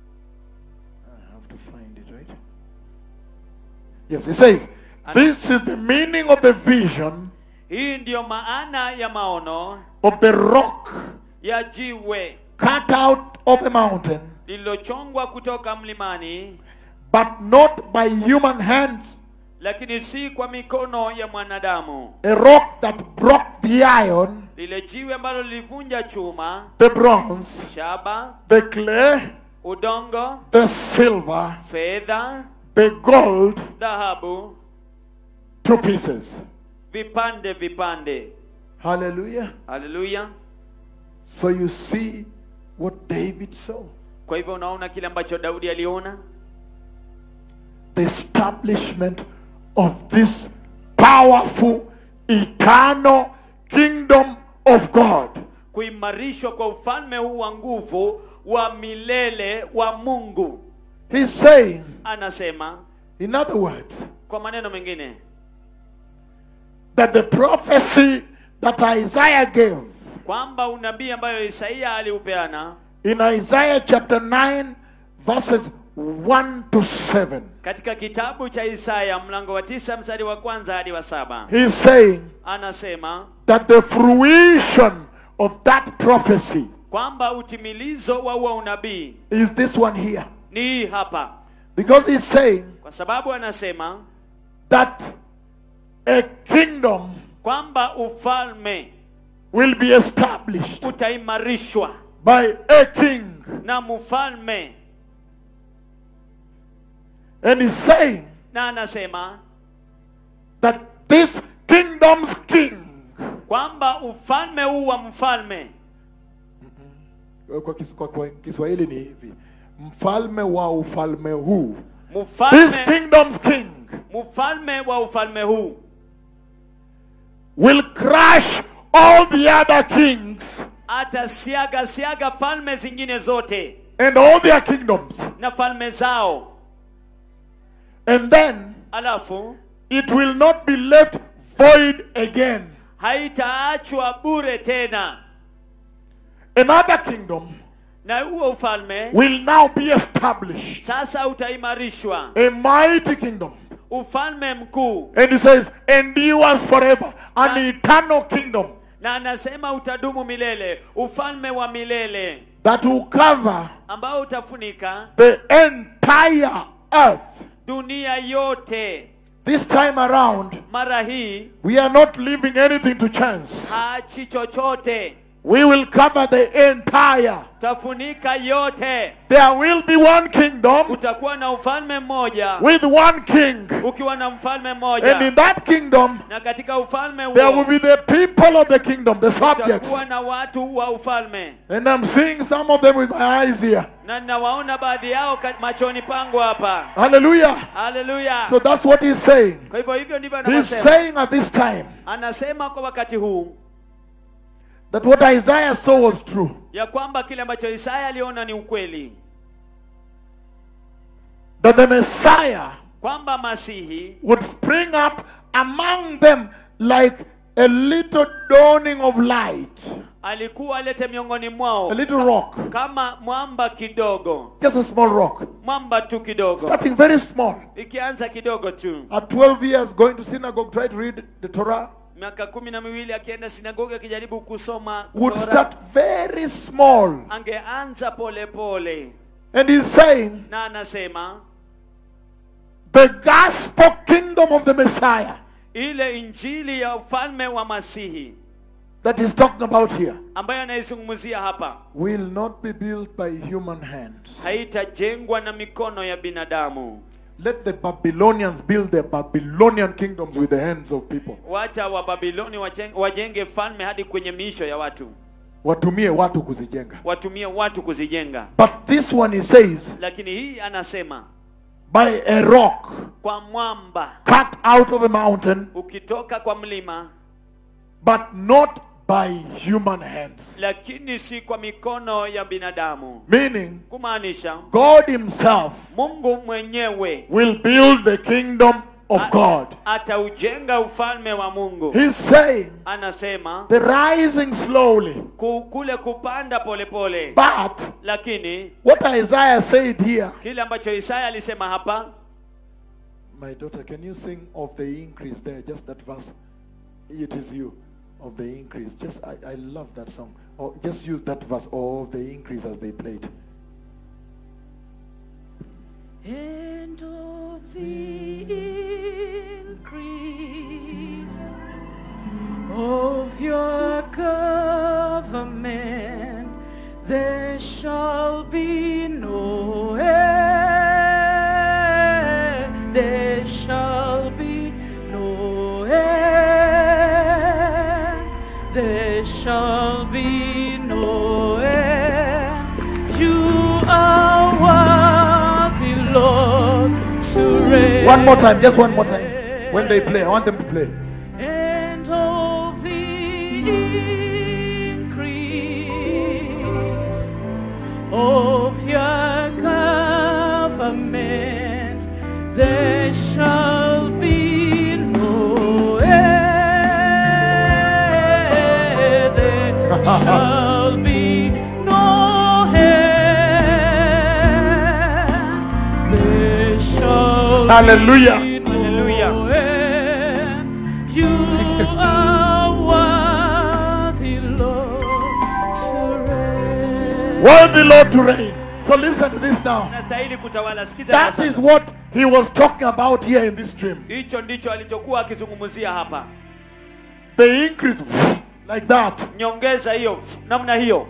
I have to find it, right? Yes, he says, this is the meaning of the vision hii ndiyo maana ya maono of the rock ya jiwe cut out of the mountain, lililochongwa kutoka mlimani but not by human hands. lakini si kwa mikono ya mwanadamu A rock that broke the iron, lile jiwe ambalo lilivunja chuma the bronze, shaba the clay, udongo the silver, fedha the gold dhahabu to pieces. vipande vipande Hallelujah. haleluya So you see what David saw. kwa hivyo unaona kile ambacho daudi aliona The establishment of this powerful, eternal kingdom of God. kuimarishwa kwa ufalme huu wa nguvu wa milele wa mungu He's saying, anasema in other words, kwa maneno mengine that the prophecy that Isaiah gave kwamba unabii ambayo isaia aliupeana in Isaiah chapter 9, verses 1 to 7, katika kitabu cha isaya mlango wa tisa mstari wa kwanza hadi wa saba he's saying anasema that the fruition of that prophecy kwamba utimilizo wa huo unabii is this one here. ni hii hapa Because he's saying kwa sababu anasema that a kingdom kwamba ufalme will be established utaimarishwa by a king. na mfalme And he's saying na anasema that this kingdom's king, kwamba ufalme huu wa mfalme kwa, kis, kwa, kwa Kiswahili ni hivi, mfalme wa ufalme huu, this mfalme kingdom's king mfalme wa ufalme huu will crush all the other kings atasiaga siaga falme zingine zote and all their kingdoms. na falme zao And then alafu it will not be left void again. haitaachwa bure tena Another kingdom na huo ufalme will now be established. sasa utaimarishwa A mighty kingdom. ufalme mkuu And he says, endures forever. An eternal kingdom na anasema utadumu milele ufalme wa milele that will cover ambao utafunika the entire earth. dunia yote This time around, mara hii we are not leaving anything to chance. hachi chochote We will cover the entire. tafunika yote There will be one kingdom utakuwa na ufalme mmoja with one king. ukiwa na mfalme And in mmoja that kingdom, na katika ufalme there will huo be the people of the kingdom, the subjects. utakuwa na watu wa ufalme And I'm seeing some of them with my eyes here. na ninawaona baadhi yao ka- machoni pangu hapa Hallelujah. haleluya So that's what he's saying. kwa hivyo hivyo ndivyo He's anavyosema saying at this time anasema kwa wakati huu that what Isaiah saw was true. ya kwamba kile ambacho isaya aliona ni ukweli That the Messiah kwamba masihi would spring up among them like a little dawning of light, alikuwa alete miongoni a mwao little rock, kama mwamba kidogo just a small rock, mwamba tu kidogo starting very small. ikianza kidogo tu At 12 years, going to synagogue, try to read the Torah, miaka kumi na miwili akienda sinagogi akijaribu kusoma would Torah, start very small. angeanza pole pole And he's saying, na anasema the gospel kingdom of the Messiah ile injili ya ufalme wa masihi that he's talking about here ambayo anaizungumzia hapa will not be built by human hands. haitajengwa na mikono ya binadamu Let the Babylonians build their Babylonian kingdoms with the hands of people. wacha wababiloni wajenge, wajenge falme hadi kwenye miisho ya watu Watumie watu kuzijenga. watumie watu kuzijenga But this one he says, lakini hii anasema by a rock kwa mwamba cut out of a mountain, ukitoka kwa mlima but not by human hands. lakini si kwa mikono ya binadamu Meaning, kumaanisha God himself mungu mwenyewe will build the kingdom of a- God. ataujenga ufalme wa mungu He's saying anasema the rising slowly, ku, kule kupanda polepole pole. but lakini what Isaiah said here. kile ambacho isaya alisema hapa My daughter, can you sing of the increase there? Just that verse. It is you of the increase. Just I, I love that song. Or just use that verse of the increase as they played. And of the increase of your government there shall be no end. There shall be no end. There shall be no end. You are worthy, Lord, to reign. One more time, just one more time. When they play, I want them to play. and of the increase of your lament, there shall be no end. There shall be no end. There shall Hallelujah. be no Hallelujah. end. You are worthy, Lord, to reign. Worthy Lord to reign. So listen to this now. unastahili kutawala sikiza That sasa. is what he was talking about here in this dream. hicho ndicho alichokuwa akizungumzia hapa The increase like that. nyongeza hiyo namna hiyo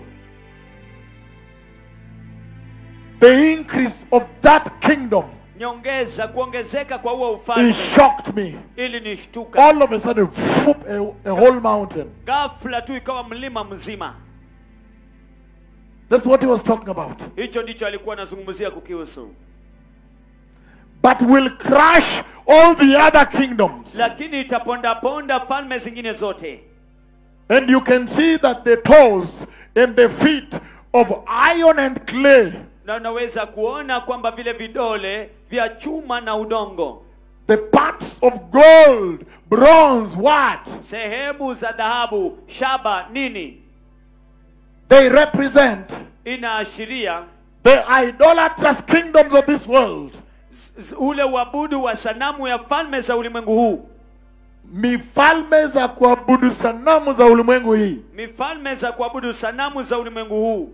The increase of that kingdom. nyongeza kuongezeka kwa huo It ufalme shocked me. ili nishtuka All of a sudden, whoop, a, a whole mountain. ghafla tu ikawa mlima mzima That's what he was talking about. hicho ndicho alikuwa anazungumzia kukihusu But will crush all the other kingdoms. lakini itapondaponda falme zingine zote And you can see that the toes and the feet of iron and clay, na unaweza kuona kwamba vile vidole vya chuma na udongo the parts of gold, bronze, what? sehemu za dhahabu shaba nini They represent inaashiria the idolatrous kingdoms of this world. z- ule uabudu wa sanamu ya falme za ulimwengu huu Mifalme za kuabudu sanamu za ulimwengu hii. mifalme za kuabudu sanamu za ulimwengu huu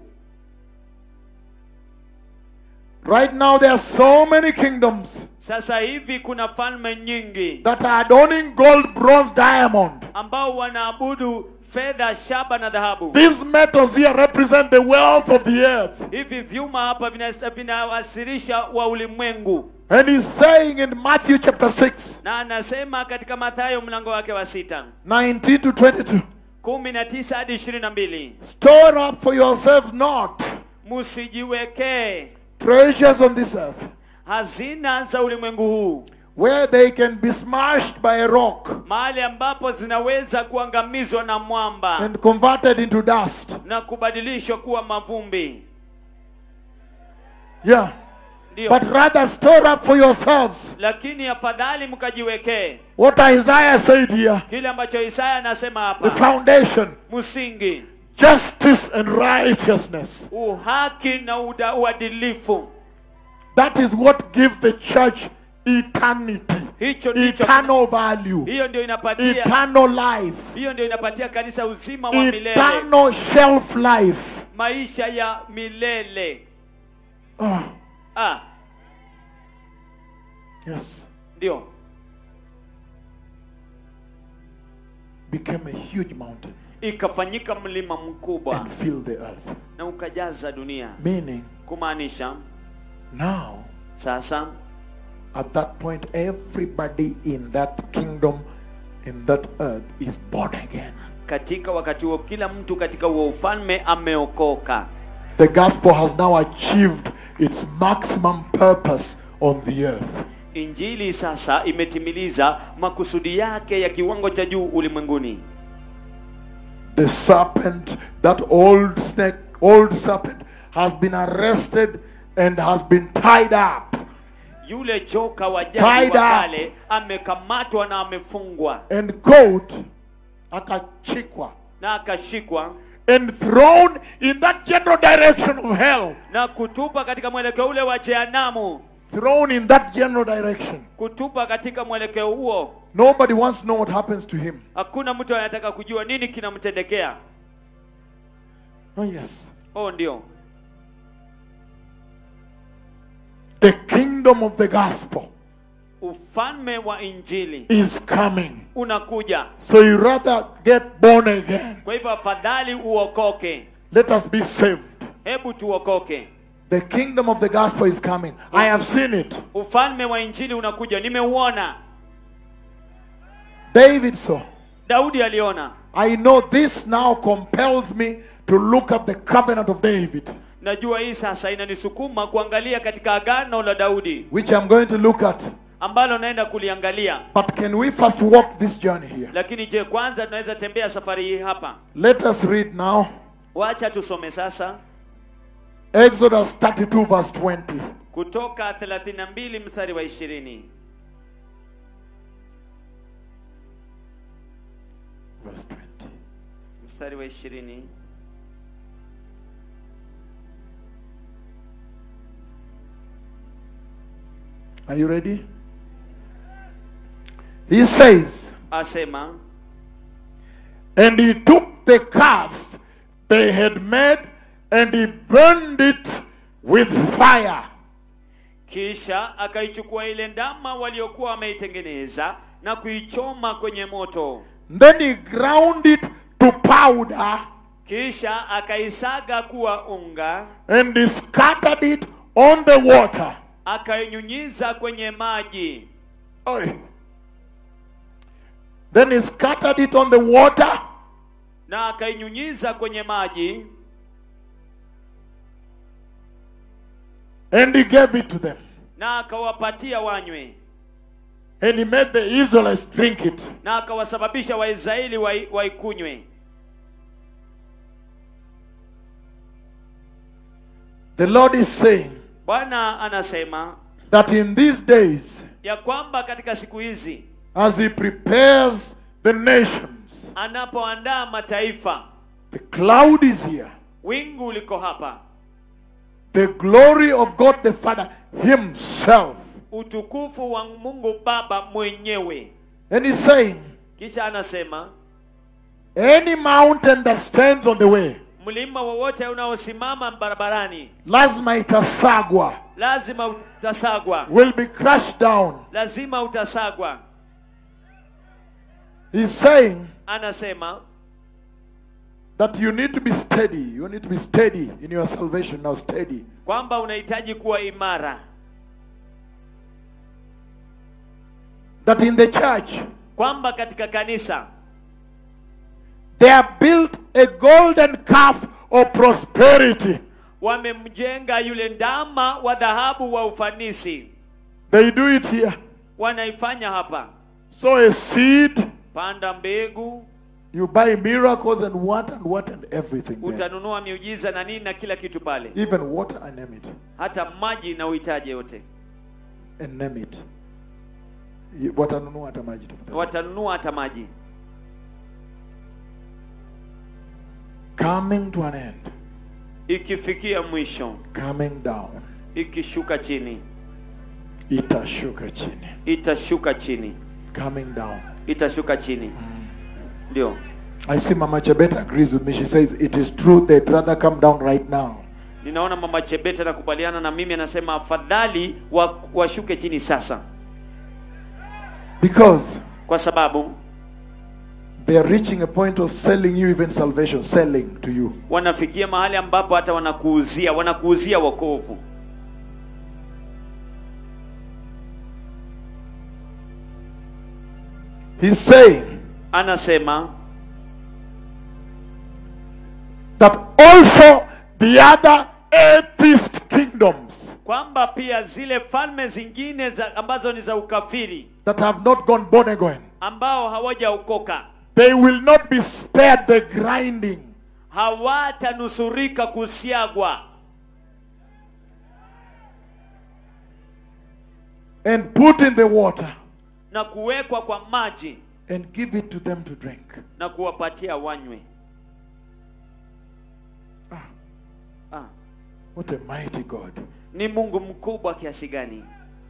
Right now there are so many kingdoms sasa hivi kuna falme nyingi that are adorning gold, bronze, diamond. ambao wanaabudu fedha shaba na dhahabu These metals here represent the wealth of the earth. hivi vyuma hapa vina- vinawasilisha wa ulimwengu And he's saying in Matthew chapter 6, na anasema katika mathayo mlango wake wa sita 19 to 22, kumi na tisa hadi ishirini na mbili store up for yourselves not msijiwekee treasures on this earth, hazina za ulimwengu huu where they can be smashed by a rock mahali ambapo zinaweza kuangamizwa na mwamba and converted into dust. na kubadilishwa kuwa mavumbi Yeah. ndio But rather store up for yourselves lakini afadhali mkajiwekee what Isaiah said here kile ambacho isaya anasema the hapa foundation, msingi justice and righteousness. uhaki na uda, uadilifu That is what gives the church eternity, hicho ndicho eternal value, hiyo ndio inapatia eternal life, hiyo ndio inapatia kanisa uzima wa milele eternal shelf life. maisha ya milele Ah, ah yes. ndio Became a huge mountain ikafanyika mlima mkubwa and filled the earth. na ukajaza dunia Meaning, kumaanisha now, sasa at that point, everybody in that kingdom, in that earth, is born again. katika wakati huo kila mtu katika huo ufalme ameokoka The gospel has now achieved its maximum purpose on the earth. injili sasa imetimiliza makusudi yake ya kiwango cha juu ulimwenguni The serpent, that old snake, old serpent, has been arrested and has been tied up yule joka wa jadi Tied wa up. kale amekamatwa na amefungwa and caught, akachikwa, na akashikwa and thrown in that general direction of hell. na kutupa katika mwelekeo ule wa jehanamu Thrown in that general direction. kutupa katika mwelekeo huo Nobody wants to know what happens to him. hakuna mtu anataka kujua nini kinamtendekea Oh, yes. oh ndio The kingdom of the gospel ufalme wa injili is coming. unakuja So you rather get born again. kwa hivyo afadhali uokoke Let us be saved. hebu tuokoke The kingdom of the gospel is coming. I have seen it. ufalme wa injili unakuja nimeuona David saw. daudi aliona I know this now compels me to look at the covenant of David, najua hii sasa inanisukuma kuangalia katika agano la daudi which I'm going to look at. ambalo naenda kuliangalia But can we first walk this journey here? lakini je kwanza tunaweza tembea safari hii hapa Let us read now wacha tusome sasa Exodus 32, verse 20. kutoka 32 mstari wa 20 Verse 20. mstari wa 20 Are you ready? He says, asema And he took the calf they had made and he burned it with fire. kisha akaichukua ile ndama waliokuwa wameitengeneza na kuichoma kwenye moto Then he ground it to powder kisha akaisaga kuwa unga and he scattered it on the water. akainyunyiza kwenye maji Oi. Then he scattered it on the water na akainyunyiza kwenye maji and he gave it to them. na akawapatia wanywe And he made the Israelites drink it. na akawasababisha waisraeli wai- waikunywe The Lord is saying bwana anasema that in these days, ya kwamba katika siku hizi as he prepares the nations, anapoandaa mataifa the cloud is here. wingu liko hapa The glory of God the Father Himself. utukufu wa mungu baba mwenyewe And He's saying, kisha anasema any mountain that stands on the way, mlima wowote unaosimama barabarani lazima itasagwa, lazima utasagwa will be crushed down. lazima utasagwa He's saying anasema that you need to be steady. You need to be steady in your salvation now, steady. kwamba unahitaji kuwa imara That in the church, kwamba katika kanisa they have built a golden calf of prosperity. wamemjenga yule ndama wa dhahabu wa ufanisi They do it here. wanaifanya hapa Sow a seed, panda mbegu you buy miracles and what and what and everything. there. utanunua miujiza na nini na kila kitu pale Even water and name it. hata maji na uhitaji yote And name it. You- Watanunua hata maji tafadhali. watanunua hata maji Coming to an end. ikifikia mwisho Coming down. ikishuka chini Itashuka chini. itashuka chini Coming down. itashuka chini ndio I see Mama Chebet agrees with me. She says it is true they'd rather come down right now. ninaona mama chebete anakubaliana na mimi anasema afadhali wa- washuke chini sasa Because kwa sababu they are reaching a point of selling you even salvation, selling to you. wanafikia mahali ambapo hata wanakuuzia wanakuuzia wokovu He's saying anasema that also the other atheist kingdoms kwamba pia zile falme zingine za, ambazo ni za ukafiri that have not gone born again, ambao hawajaokoka they will not be spared the grinding. hawatanusurika kusiagwa and put in the water na kuwekwa kwa maji and give it to them to drink. na kuwapatia wanywe Ah, ah, what a mighty God. ni mungu mkubwa kiasi gani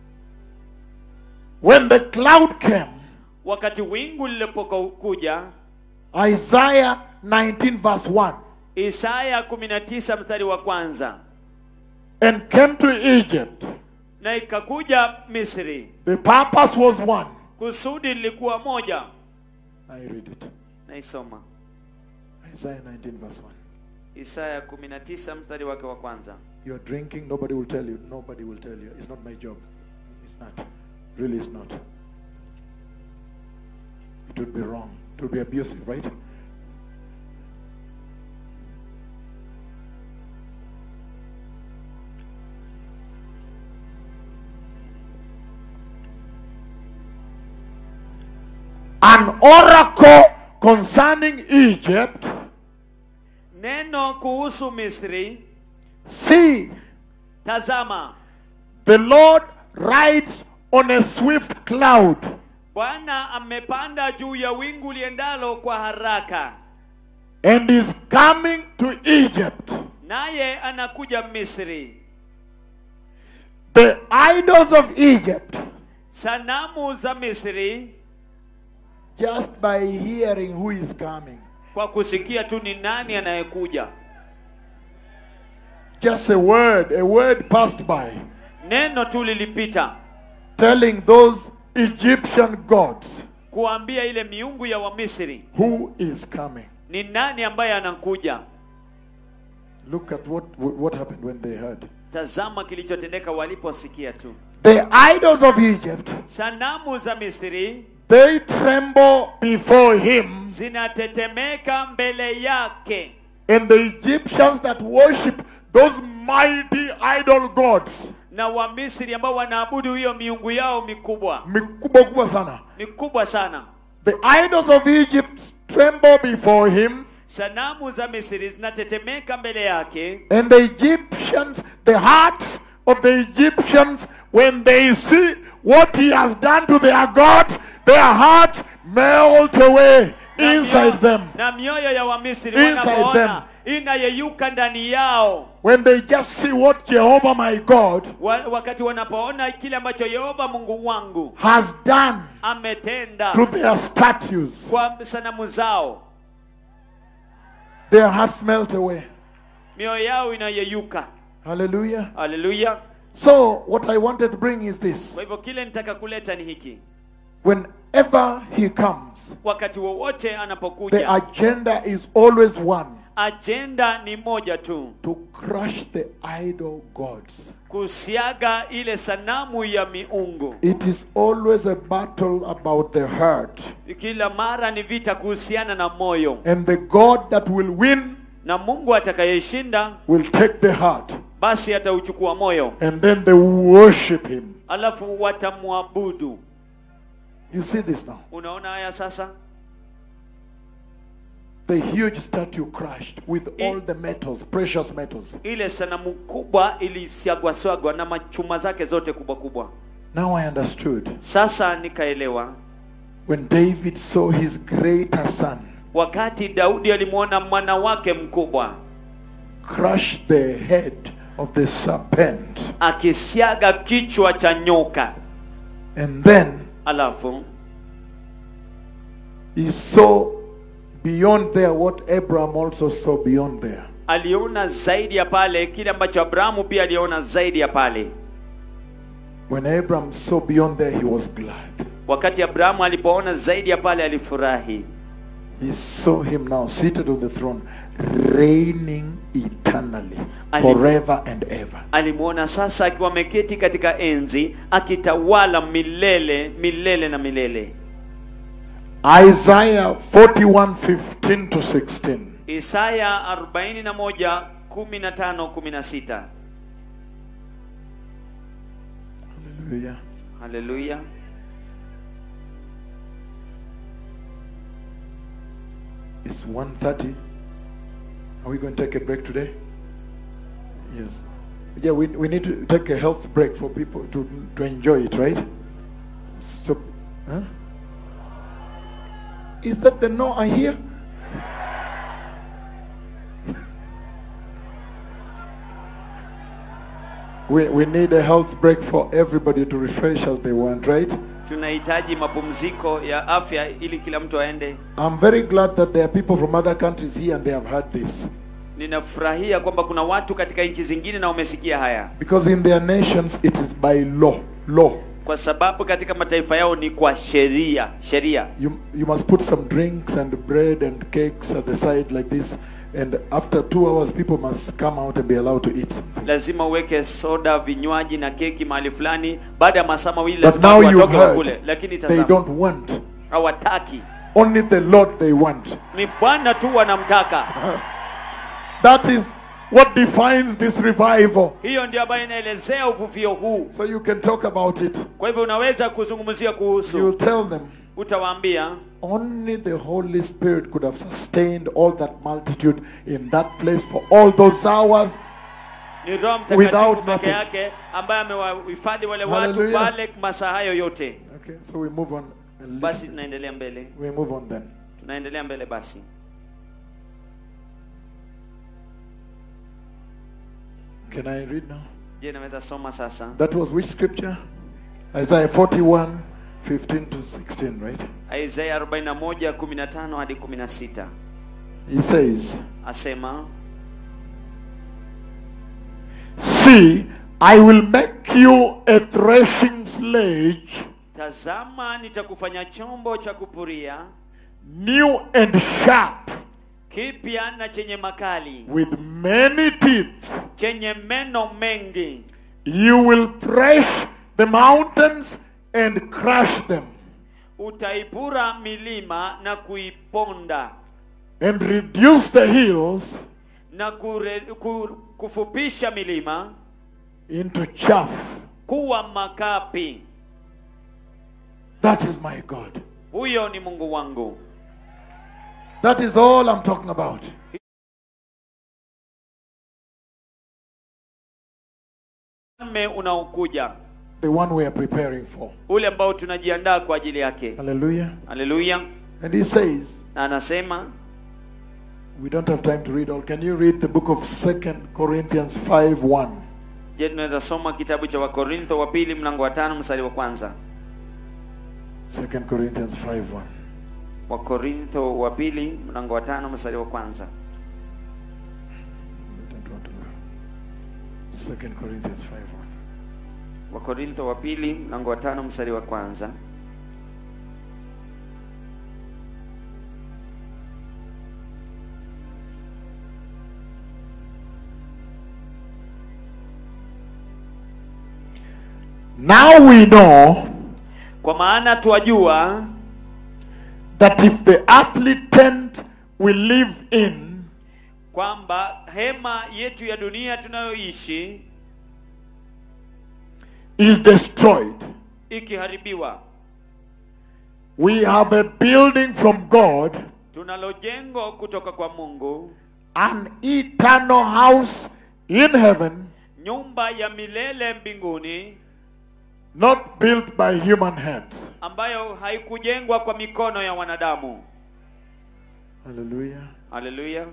When the cloud came, wakati wingu lilipokuja Isaiah 19 verse 1, isaya 19 mstari wa kwanza and came to Egypt, na ikakuja misri the purpose was one. kusudi lilikuwa moja I read it. naisoma Isaiah 19 verse 1. isaya 19 mstari wake wa kwanza You're drinking, nobody will tell you. Nobody will tell you. It's not my job. It's not. Really, it's not. It would be wrong. It would be abusive, right? An oracle concerning Egypt. neno kuhusu misri See, tazama The Lord rides on a swift cloud. bwana amepanda juu ya wingu liendalo kwa haraka and is coming to Egypt. naye anakuja misri The idols of Egypt, sanamu za misri just by hearing who is coming, kwa kusikia tu ni nani anayekuja just a word, a word passed by, neno tu lilipita telling those Egyptian gods kuambia ile miungu ya wamisri who is coming. ni nani ambaye anakuja Look at what, what happened when they heard. tazama kilichotendeka waliposikia tu The idols of Egypt, sanamu za misri they tremble before him, zinatetemeka mbele yake and the Egyptians that worship those mighty idol gods, na wamisri ambao wanaabudu hiyo miungu yao mikubwa mikubwa kubwa sana. mikubwa sana The idols of Egypt tremble before him, sanamu za misri zinatetemeka mbele yake and the Egyptians, the hearts of the Egyptians, when they see what he has done to their gods, their hearts melt away na inside mioyo- them. na mioyo ya wamisri Inside wanapoona inayeyuka ndani yao When they just see what Jehovah my God wa, wakati wanapoona kile ambacho yehova mungu wangu has done ametenda to their statues, kwa sanamu zao their hearts melt away. mioyo yao inayeyuka Hallelujah. haleluya So, what I wanted to bring is this. kwa hivyo kile nitaka kuleta ni hiki Whenever he comes, wakati wowote the anapokuja agenda is always one ajenda ni moja tu to crush the idol gods. kusiaga ile sanamu ya miungu It is always a battle about the heart. kila mara ni vita kuhusiana na moyo And the God that will win na mungu atakayeshinda will take the heart. basi atauchukua moyo And then they worship him. alafu watamwabudu You see this now. unaona haya sasa The huge statue crushed with all the metals, precious metals. ile sanamu kubwa ilisiagwasagwa na machuma zake zote kubwa kubwa Now I understood. sasa nikaelewa When David saw his greater son wakati daudi alimwona mwana wake mkubwa crush the head of the serpent, akisiaga kichwa cha nyoka and then alafu he saw beyond there what Abraham also saw beyond there. aliona zaidi ya pale kile ambacho abrahamu pia aliona zaidi ya pale When Abraham saw beyond there, he was glad. wakati abrahamu alipoona zaidi ya pale alifurahi He saw him now seated on the throne, reigning eternally, Ali- forever and ever. alimwona sasa akiwa ameketi katika enzi akitawala milele milele na milele Isaiah 41 15 to 16. isaya 41 15 16 Hallelujah. haleluya It's 1.30. Are we going to take a break today? Yes. Yeah, we, we need to take a health break for people to, to enjoy it, right? So, huh? Is that the no I hear? We, we need a health break for everybody to refresh as they want, right? tunahitaji mapumziko ya afya ili kila mtu aende I'm very glad that there are people from other countries here and they have heard this. ninafurahia kwamba kuna watu katika nchi zingine na wamesikia haya Because in their nations it is by law. Law. kwa sababu katika mataifa yao ni kwa sheria sheria You, you must put some drinks and bread and cakes at the side like this. And after two hours, people must come out and be allowed to eat something. lazima uweke soda vinywaji na keki mahali fulani baada ya masaa mawili But lazima now watu you watoke wakule heard lakini they tazama don't want. hawataki Only the Lord they want. ni bwana tu wanamtaka That is what defines this revival. hiyo ndio ambayo inaelezea uvuvio huu So you can talk about it. kwa hivyo unaweza kuzungumzia You kuhusu tell them utawaambia only the Holy Spirit could have sustained all that multitude in that place for all those hours. ni roho Without mtakatifu peke nothing. yake ambaye amewahifadhi wale watu Hallelujah. pale masaa hayo yote Okay, so we move on. a little basi bit. tunaendelea mbele We move on then. tunaendelea mbele basi Can I read now? je naweza soma sasa That was which scripture? Isaiah 41, 15 to 16, right? isaya 41 15 hadi 16 He says, asema See, I will make you a threshing sledge, tazama nitakufanya chombo cha kupuria new and sharp, kipya na chenye makali with many teeth. chenye meno mengi You will thresh the mountains and crush them, utaipura milima na kuiponda and reduce the hills na kure, ku, kufupisha milima into chaff. kuwa makapi That is my God. huyo ni mungu wangu That is all I'm talking about. ufalme unaokuja The one we are preparing for. ule ambao tunajiandaa kwa ajili yake Hallelujah. haleluya And he says, na anasema we don't have time to read all. Can you read the book of Second Corinthians 5 1? je tunaweza soma kitabu cha wakorintho wa pili mlango wa tano mstari wa kwanza Second Corinthians 5 1. wakorintho wa pili mlango wa tano mstari wa kwanza I don't want to go. Second Corinthians 5 1. wakorintho wa pili mlango wa tano mstari wa kwanza Now we know kwa maana twajua that if the earthly tent we live in kwamba hema yetu ya dunia tunayoishi is destroyed, ikiharibiwa we have a building from God, tunalo jengo kutoka kwa mungu an eternal house in heaven, nyumba ya milele mbinguni not built by human hands. ambayo haikujengwa kwa mikono ya wanadamu Hallelujah. haleluya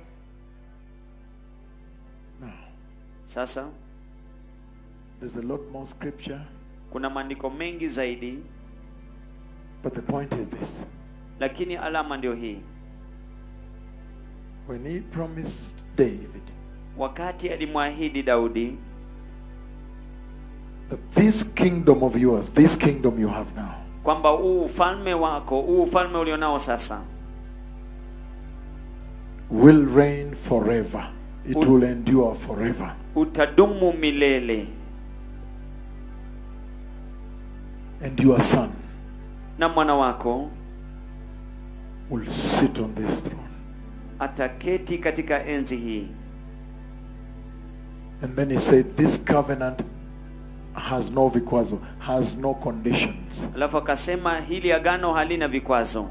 Now, sasa there's a lot more scripture, kuna maandiko mengi zaidi but the point is this. lakini alama ndio hii When he promised David wakati alimwahidi daudi that this kingdom of yours, this kingdom you have now, kwamba huu ufalme wako huu ufalme ulionao sasa will reign forever. It Ut- will endure forever. utadumu milele And your son na mwana wako will sit on this throne. ataketi katika enzi hii And then he said, This covenant has no vikwazo, has no conditions. alafu akasema hili agano halina vikwazo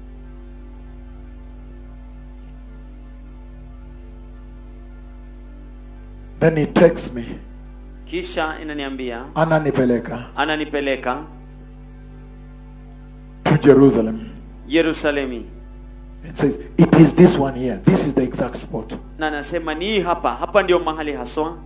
Then he takes me, kisha inaniambia ananipeleka ananipeleka to Jerusalem. yerusalemi It says, It is this one here. This is the exact spot. na anasema ni hii hapa hapa ndio mahali haswa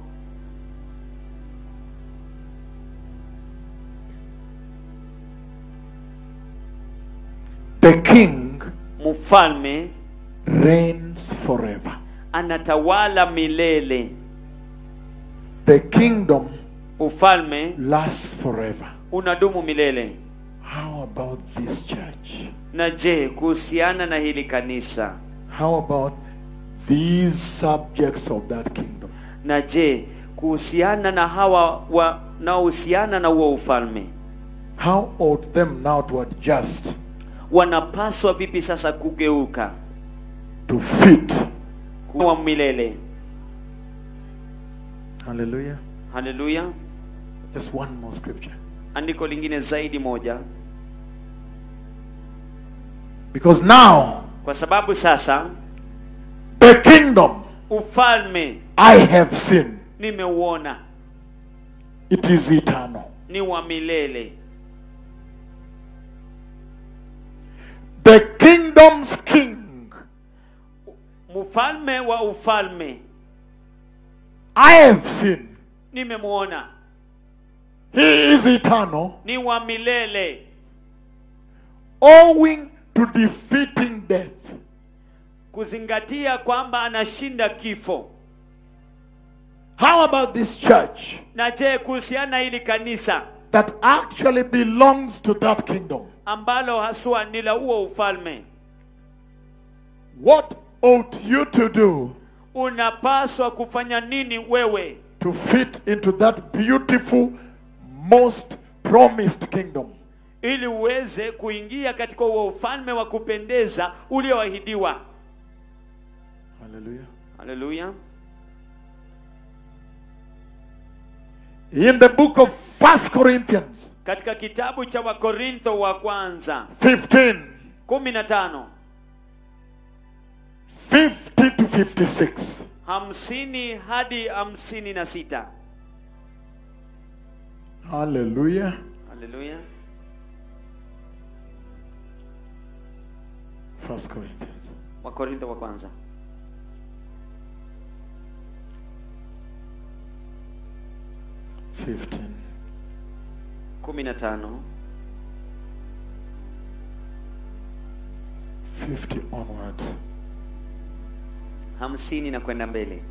The king mfalme reigns forever. anatawala milele The kingdom ufalme lasts forever. unadumu milele How about this church? na je kuhusiana na hili kanisa How about these subjects of that kingdom? na je kuhusiana na hawa wanaohusiana na huo ufalme How ought them now to adjust wanapaswa vipi sasa kugeuka to fit? kuwa milele Hallelujah. haleluya Just one more scripture. andiko lingine zaidi moja Because now kwa sababu sasa the kingdom ufalme I have seen nimeuona It is eternal. ni wa milele The kingdom's king. mfalme wa ufalme I have seen. nimemuona He is eternal, ni wa milele owing to defeating death. kuzingatia kwamba anashinda kifo How about this church na je kuhusiana na hili kanisa that actually belongs to that kingdom? ambalo haswa ni la huo ufalme What ought you to do unapaswa kufanya nini wewe to fit into that beautiful, most promised kingdom? ili uweze kuingia katika huo ufalme wa kupendeza ulioahidiwa Hallelujah. haleluya In the book of First Corinthians katika kitabu cha wakorintho wa kwanza 15, kumi na tano 50 to 56. hamsini hadi hamsini na sita Hallelujah. haleluya First Corinthians. wakorintho wa kwanza Fifteen. kumi na tano 50 onwards. hamsini na kwenda mbele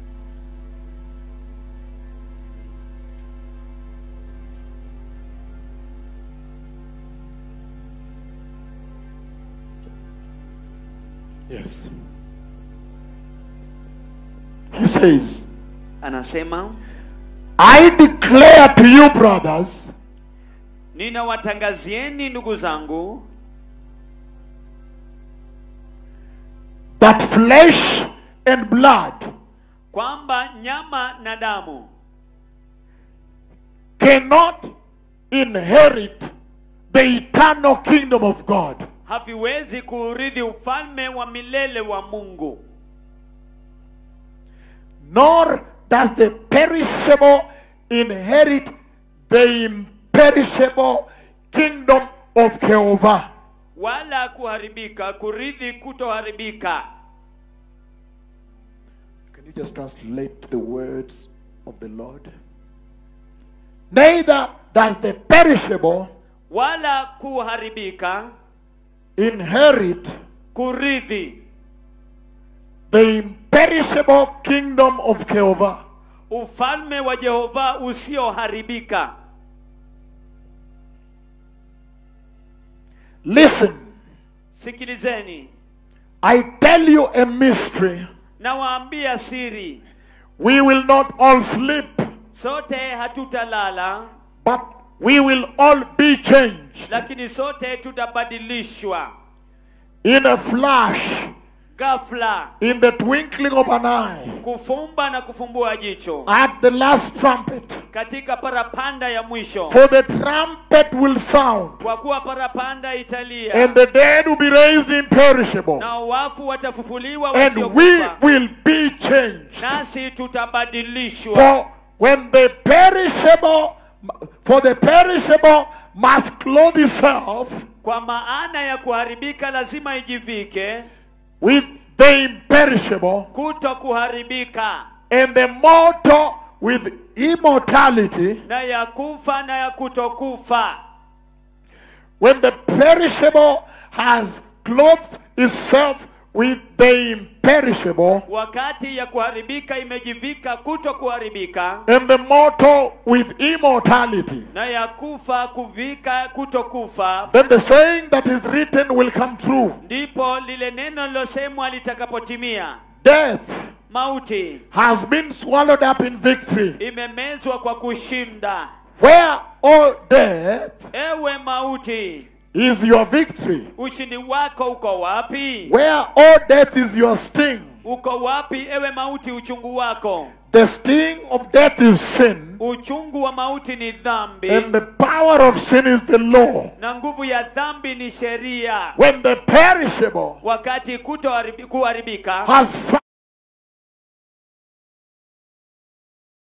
Yes. He says, anasema I declare to you, brothers, ninawatangazieni ndugu zangu that flesh and blood kwamba nyama na damu cannot inherit the eternal kingdom of God. haviwezi kuurithi ufalme wa milele wa mungu nor does the perishable inherit the imperishable kingdom of Jehovah. wala kuharibika kurithi kutoharibika Can you just translate the words of the Lord? Neither does the perishable wala kuharibika inherit kurithi the imperishable kingdom of Jehovah. ufalme wa jehova usioharibika Listen, sikilizeni I tell you a mystery. nawaambia siri We will not all sleep, sote hatutalala but we will all be changed lakini sote tutabadilishwa in a flash, ghafla in the twinkling of an eye, kufumba na kufumbua jicho at the last trumpet. katika parapanda ya mwisho For the trumpet will sound, kwa kuwa parapanda italia and the dead will be raised imperishable, na wafu watafufuliwa and we wasiokufa will be changed. nasi tutabadilishwa For when the perishable, for the perishable must clothe itself kwa maana ya kuharibika lazima ijivike with the imperishable, kuto kuharibika and the mortal with immortality. na ya kufa na ya kutokufa When the perishable has clothed itself with the imperishable, wakati ya kuharibika imejivika kuto kuharibika and the mortal with immortality, na ya kufa kuvika kutokufa then the saying that is written will come true. ndipo lile neno lilosemwa litakapotimia Death mauti has been swallowed up in victory. imemezwa kwa kushinda Where, O death, ewe mauti is your victory? ushindi wako uko wapi Where, O death, is your sting? uko wapi ewe mauti uchungu wako The sting of death is sin, uchungu wa mauti ni dhambi and the power of sin is the law. na nguvu ya dhambi ni sheria When the perishable wakati kutoharibi- kuharibika has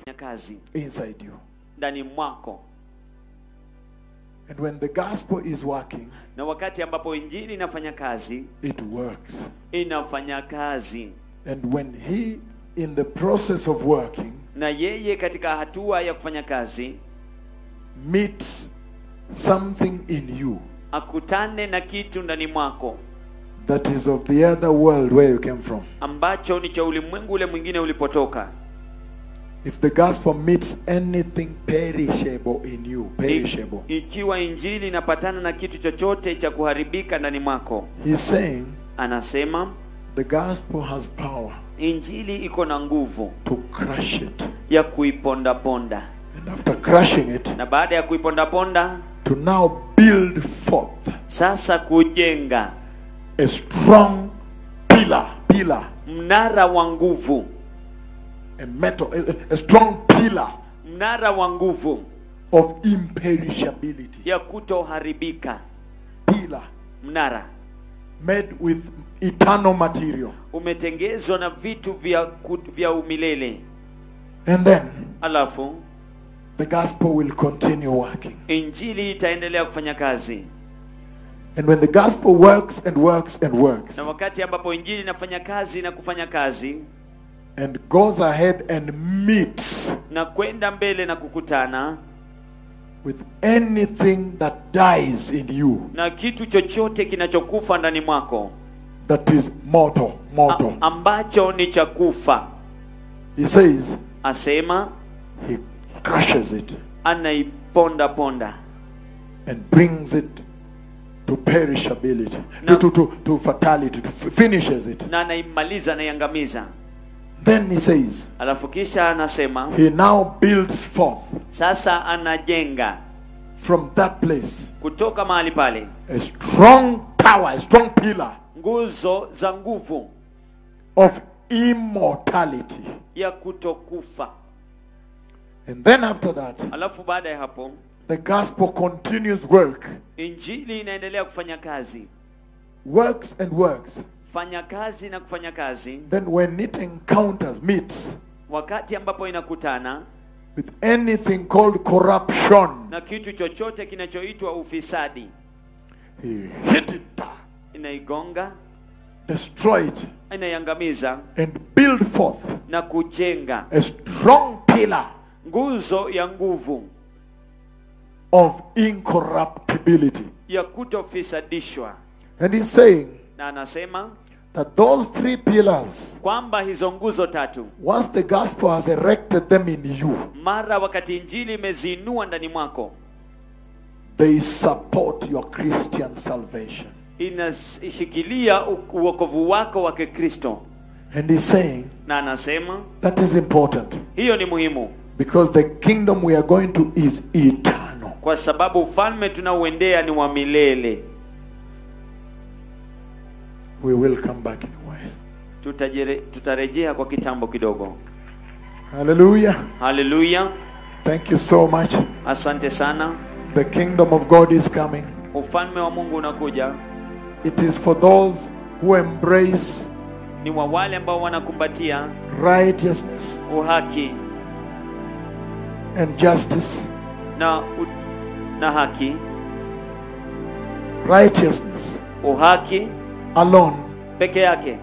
kazi inside you. ndani mwako And when the gospel is working, na wakati ambapo injili inafanya kazi it works. inafanya kazi And when he, in the process of working, na yeye katika hatua ya kufanya kazi meets something in you akutane na kitu ndani mwako that is of the other world where you came from. ambacho ni cha ulimwengu ule mwingine ulipotoka If the gospel meets anything perishable in you, perishable, I, ikiwa injili inapatana na kitu chochote cha kuharibika ndani mwako he's saying anasema the gospel has power injili iko na nguvu to crush it. ya kuipondaponda And after crushing it, na baada ya kuipondaponda to now build forth sasa kujenga a strong pillar, pillar, mnara wa nguvu a metal, a, a strong pillar mnara wa nguvu of imperishability. ya kutoharibika Pillar mnara made with eternal material. umetengezwa na vitu vya, ku- vya umilele And then alafu the gospel will continue working. injili itaendelea kufanya kazi And when the gospel works and works and works na wakati ambapo injili inafanya kazi na kufanya kazi and goes ahead and meets na kwenda mbele na kukutana with anything that dies in you na kitu chochote kinachokufa ndani mwako that is mortal, mortal. a, ambacho ni cha kufa He says asema he crushes it anaiponda ponda and brings it to perishability, No. to, to, to fatality, to f- finishes it. na anaimaliza anaiangamiza Then he says alafu kisha anasema he now builds forth sasa anajenga from that place kutoka mahali pale a strong power, a strong pillar nguzo za nguvu of immortality. ya kutokufa And then after that, alafu baada ya hapo the gospel continues work, injili inaendelea kufanya kazi works and works. fanya kazi na kufanya kazi Then when it encounters, meets wakati ambapo inakutana with anything called corruption, na kitu chochote kinachoitwa ufisadi he hit it, inaigonga destroy it, inaiangamiza and build forth na kujenga a strong pillar nguzo ya nguvu of incorruptibility. ya kutofisadishwa And he's saying na anasema that those three pillars, kwamba hizo nguzo tatu once the gospel has erected them in you, mara wakati injili imeziinua ndani mwako they support your Christian salvation. inashikilia u- uokovu wako wa kikristo And he's saying na anasema that is important hiyo ni muhimu because the kingdom we are going to is eternal. kwa sababu ufalme tunaoendea ni wa milele We will come back in a while. Tutajere, tutarejea kwa kitambo kidogo Hallelujah. haleluya Thank you so much. asante sana The kingdom of God is coming. ufalme wa mungu unakuja It is for those who embrace ni wa wale ambao wanakumbatia righteousness uhaki and justice. na u, na haki Righteousness uhaki alone peke yake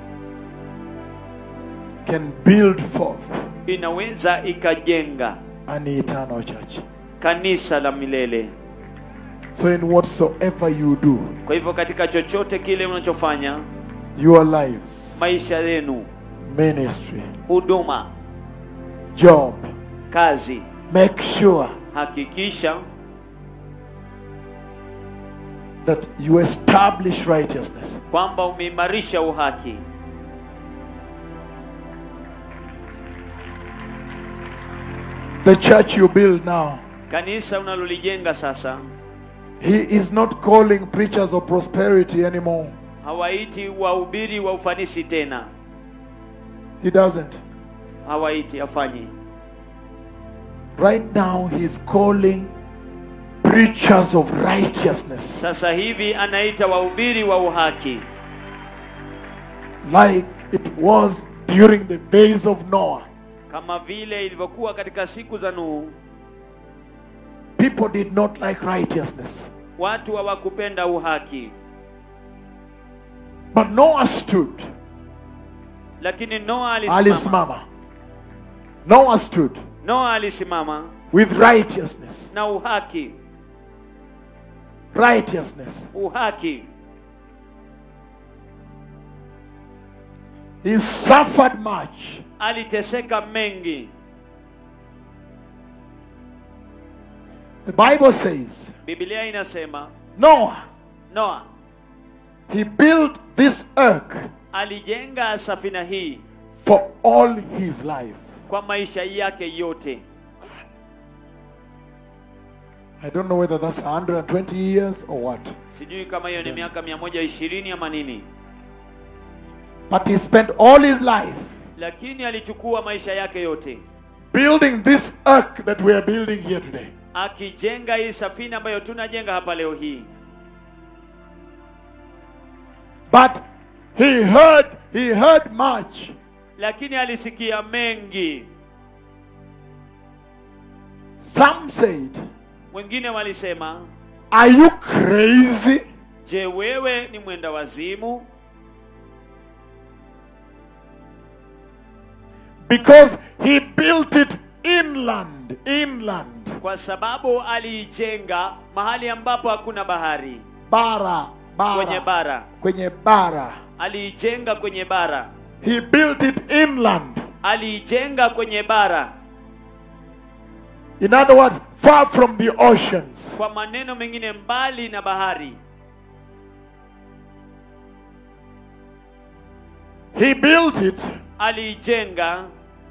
can build forth inaweza ikajenga an eternal church. kanisa la milele So, in whatsoever you do, kwa hivyo katika chochote kile unachofanya your lives, maisha yenu ministry, huduma job, kazi make sure hakikisha that you establish righteousness. kwamba umeimarisha uhaki The church you build now, kanisa unalolijenga sasa He is not calling preachers of prosperity anymore. hawaiti wahubiri wa ufanisi tena He doesn't. hawaiti afanyi Right now, He's calling preachers of righteousness. sasa hivi anaita wahubiri wa uhaki like it was during the days of Noah. kama vile ilivyokuwa katika siku za nuhu people did not like righteousness. watu hawakupenda uhaki But Noah stood. lakini noa alisimama Alisimama. Noah stood noa alisimama with righteousness. na uhaki Righteousness. uhaki He suffered much. aliteseka mengi The Bible says biblia inasema Noah, noa he built this ark alijenga safina hii for all his life. kwa maisha yake yote I don't know whether that's 120 years or what. sijui kama hiyo ni miaka mia moja ishirini ama nini But he spent all his life lakini alichukua maisha yake yote building this ark that we are building here today. akijenga hii safina ambayo tunajenga hapa leo hii But he heard, he heard much. lakini alisikia mengi Some said, wengine walisema Are you crazy? je wewe ni mwenda wazimu Because he built it inland, inland. kwa sababu aliijenga mahali ambapo hakuna bahari Bara, kwenye bara. bara Kwenye bara. aliijenga kwenye bara He built it inland. aliijenga kwenye bara In other words, far from the oceans. kwa maneno mengine mbali na bahari He built it aliijenga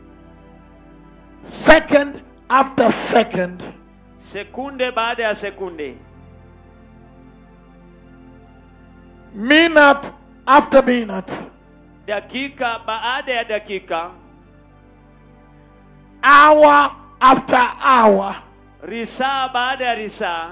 second after second sekunde baada ya sekunde minute after minute, dakika baada ya dakika hour after hour, risaa baada ya risaa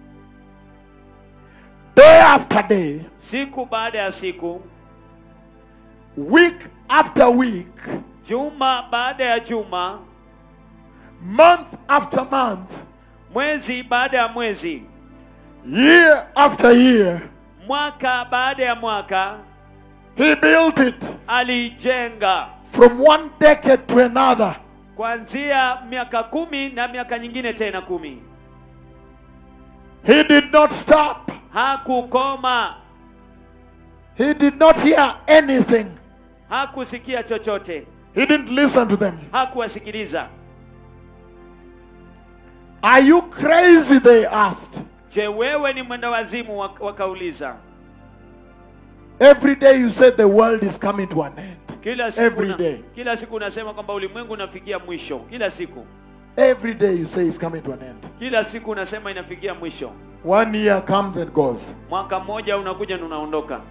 day after day, siku baada ya siku week after week, juma baada ya juma month after month, mwezi baada ya mwezi year after year. mwaka baada ya mwaka He built it aliijenga from one decade to another. kuanzia miaka kumi na miaka nyingine tena kumi He did not stop. hakukoma He did not hear anything. hakusikia chochote He didn't listen to them. hakuwasikiliza Are you crazy? They asked. je wewe ni mwenda wazimu Wak- wakauliza Every day you say the world is coming to an end. kila siku Every una- day. kila siku unasema kwamba ulimwengu unafikia mwisho kila siku Every day you say it's coming to an end. kila siku unasema inafikia mwisho One year comes and goes. mwaka mmoja unakuja na unaondoka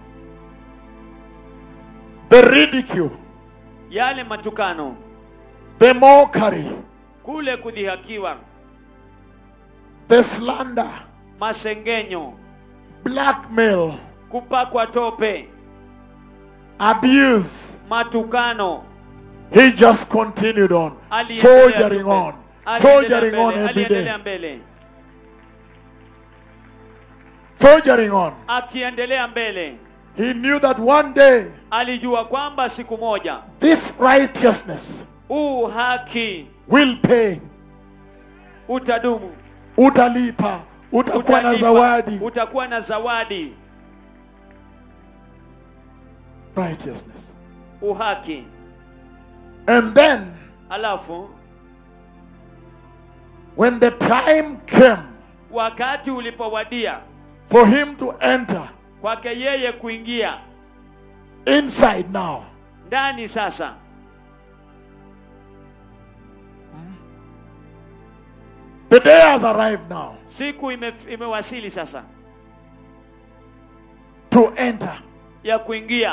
The ridicule, yale matukano the mockery, kule kudhihakiwa the slander, masengenyo blackmail, kupakwa tope abuse. matukano He just continued on, aliendelea soldiering tu mbele. on, Aliendelea soldiering on mbele, every aliendelea day, mbele soldiering on. akiendelea mbele He knew that one day alijua kwamba siku moja this righteousness huu haki will pay. utadumu Utalipa, utakuwa na Utalipa, zawadi. utakuwa na zawadi Righteousness. uhaki And then, alafu when the time came wakati ulipowadia for him to enter kwake yeye kuingia inside now, ndani sasa the day has arrived now siku ime, imewasili sasa to enter. ya kuingia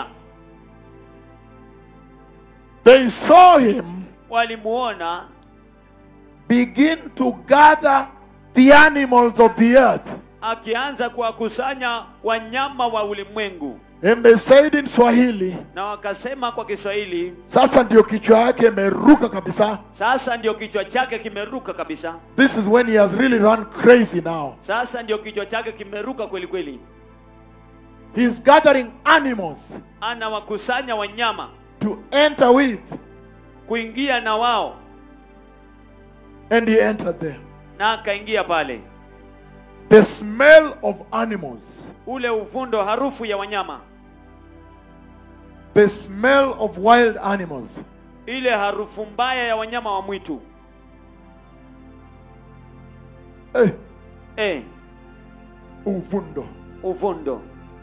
They saw him walimuona begin to gather the animals of the earth akianza kuwakusanya wanyama wa ulimwengu And they said in Swahili, na wakasema kwa kiswahili sasa ndio kichwa yake imeruka kabisa. sasa ndio kichwa chake kimeruka kabisa This is when he has really run crazy now. sasa ndio kichwa chake kimeruka kweli kweli He's gathering animals anawakusanya wanyama to enter with, kuingia na wao and he entered there. na akaingia pale The smell of animals, ule uvundo harufu ya wanyama the smell of wild animals, ile harufu mbaya ya wanyama wa mwitu eh, eh, uvundo. uvundo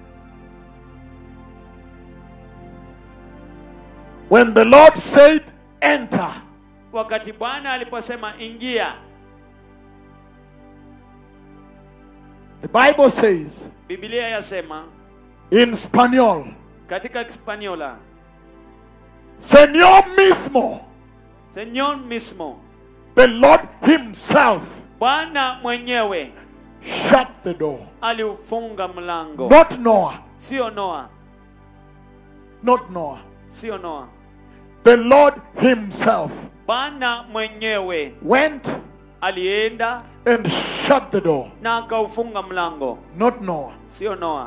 When the Lord said, enter, wakati bwana aliposema ingia the Bible says biblia yasema in Spanish, katika kispaniola Señor mismo, senyor mismo the Lord himself, bwana mwenyewe shut the door. aliufunga mlango Not Noah, sio noa not Noah. sio noa The Lord himself bwana mwenyewe went alienda and shut the door. na akaufunga mlango Not Noah. sio noa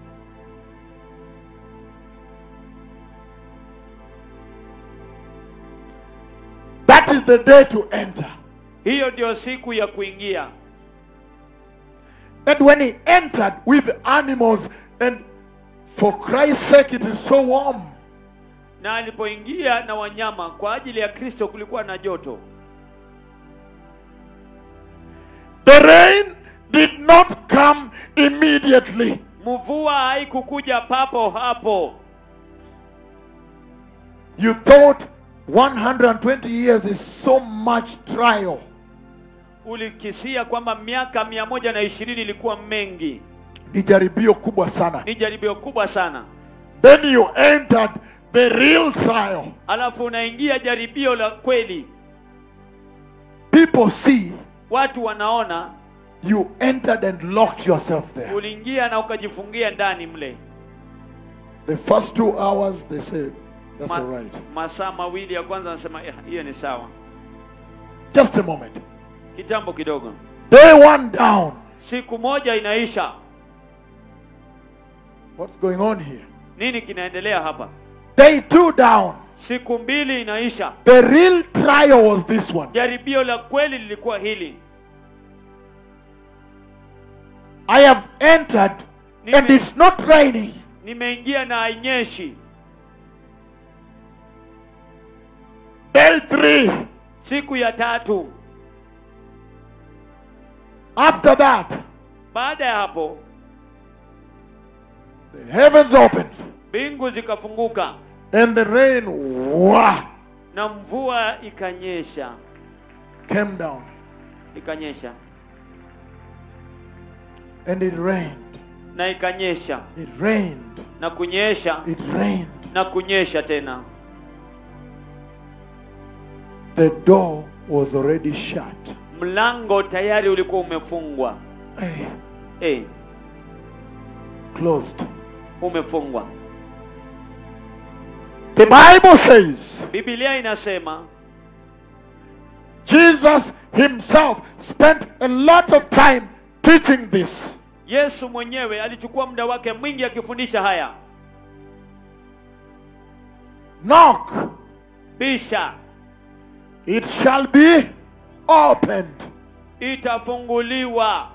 That is the day to enter. hiyo ndio siku ya kuingia And when he entered with animals, and for Christ's sake, it is so warm. na alipoingia na wanyama kwa ajili ya kristo kulikuwa na joto The rain did not come immediately. mvua haikukuja papo hapo You thought 120 years is so much trial. ulikisia kwamba miaka mia moja na ishirini ilikuwa mengi Ni jaribio kubwa sana. ni jaribio kubwa sana Then you entered the real trial. alafu unaingia jaribio la kweli People see watu wanaona you entered and locked yourself there. uliingia na ukajifungia ndani mle The first two hours, they said, that's Ma- all right. masaa mawili ya kwanza anasema "Eh, hiyo ni sawa Just a moment. kitambo kidogo Day one down. siku moja inaisha What's going on here? nini kinaendelea hapa Day two down. siku mbili inaisha The real trial was this one. jaribio la kweli lilikuwa hili I have entered and it's not raining. nimeingia na hainyeshi Day three. siku ya tatu After that, baada ya hapo the heavens opened mbingu zikafunguka and the rain wah, na mvua ikanyesha came down ikanyesha and it rained. na ikanyesha It rained. na kunyesha It rained. na kunyesha tena The door was already shut. mlango tayari ulikuwa umefungwa Hey, eh, closed. umefungwa The Bible says biblia inasema Jesus himself spent a lot of time teaching this. yesu mwenyewe alichukua muda wake mwingi akifundisha haya Knock, bisha it shall be opened. itafunguliwa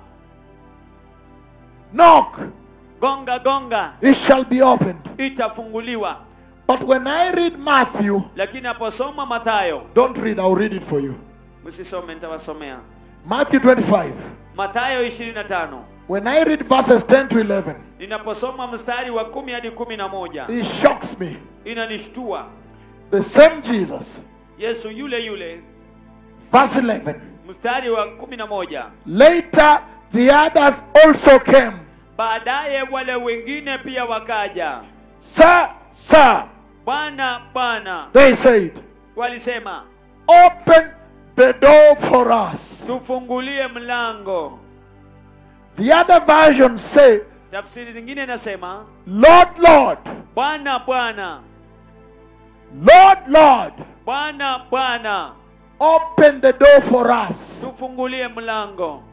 Knock, gonga gonga it shall be opened. itafunguliwa But when I read Matthew, lakini aposoma mathayo don't read, I'll read it for you. msisome nitawasomea Matthew 25. mathayo 25 When I read verses 10 to 11, ninaposoma mstari wa kumi hadi kumi na moja it shocks me. inanishtua The same Jesus, yesu yule yule verse 11. mstari wa kumi na moja Later, the others also came. baadaye wale wengine pia wakaja Sir, sir, bwana bwana they said, walisema open the door for us. tufungulie mlango The other versions say, tafsiri zingine inasema Lord, Lord, bwana bwana Lord, Lord, bwana bwana open the door for us. tufungulie mlango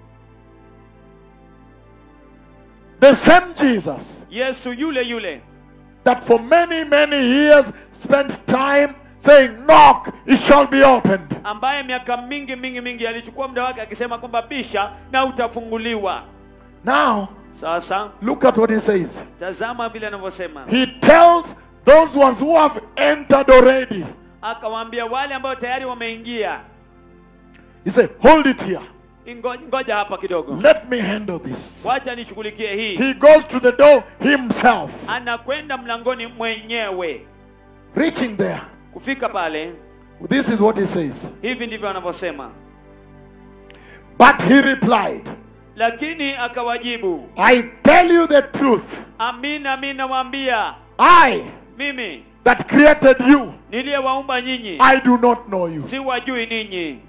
The same Jesus yesu yule yule that for many, many years spent time saying, Knock, it shall be opened. ambaye miaka mingi mingi mingi alichukua muda wake akisema kwamba bisha na utafunguliwa Now, sasa look at what he says. tazama vile anavyosema He tells those ones who have entered already, akawaambia wale ambao tayari wameingia He said, Hold it here. "Ingo- ngoja hapa kidogo Let me handle this. wacha nishughulikie hii He goes to the door himself, anakwenda mlangoni mwenyewe reaching there. kufika pale This is what he says. hivi ndivyo anavyosema But he replied, lakini akawajibu I tell you the truth. amin amin nawaambia I mimi that created you, niliyewaumba nyinyi I do not know you. siwajui ninyi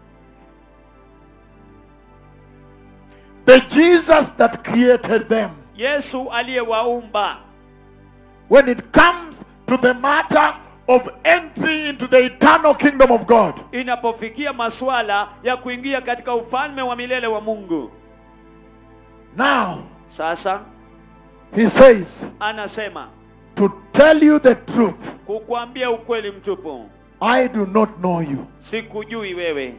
The Jesus that created them. yesu aliyewaumba When it comes to the matter of entry into the eternal kingdom of God, inapofikia masuala ya kuingia katika ufalme wa milele wa mungu now sasa he says, anasema to tell you the truth, kukwambia ukweli mtupu I do not know you. sikujui wewe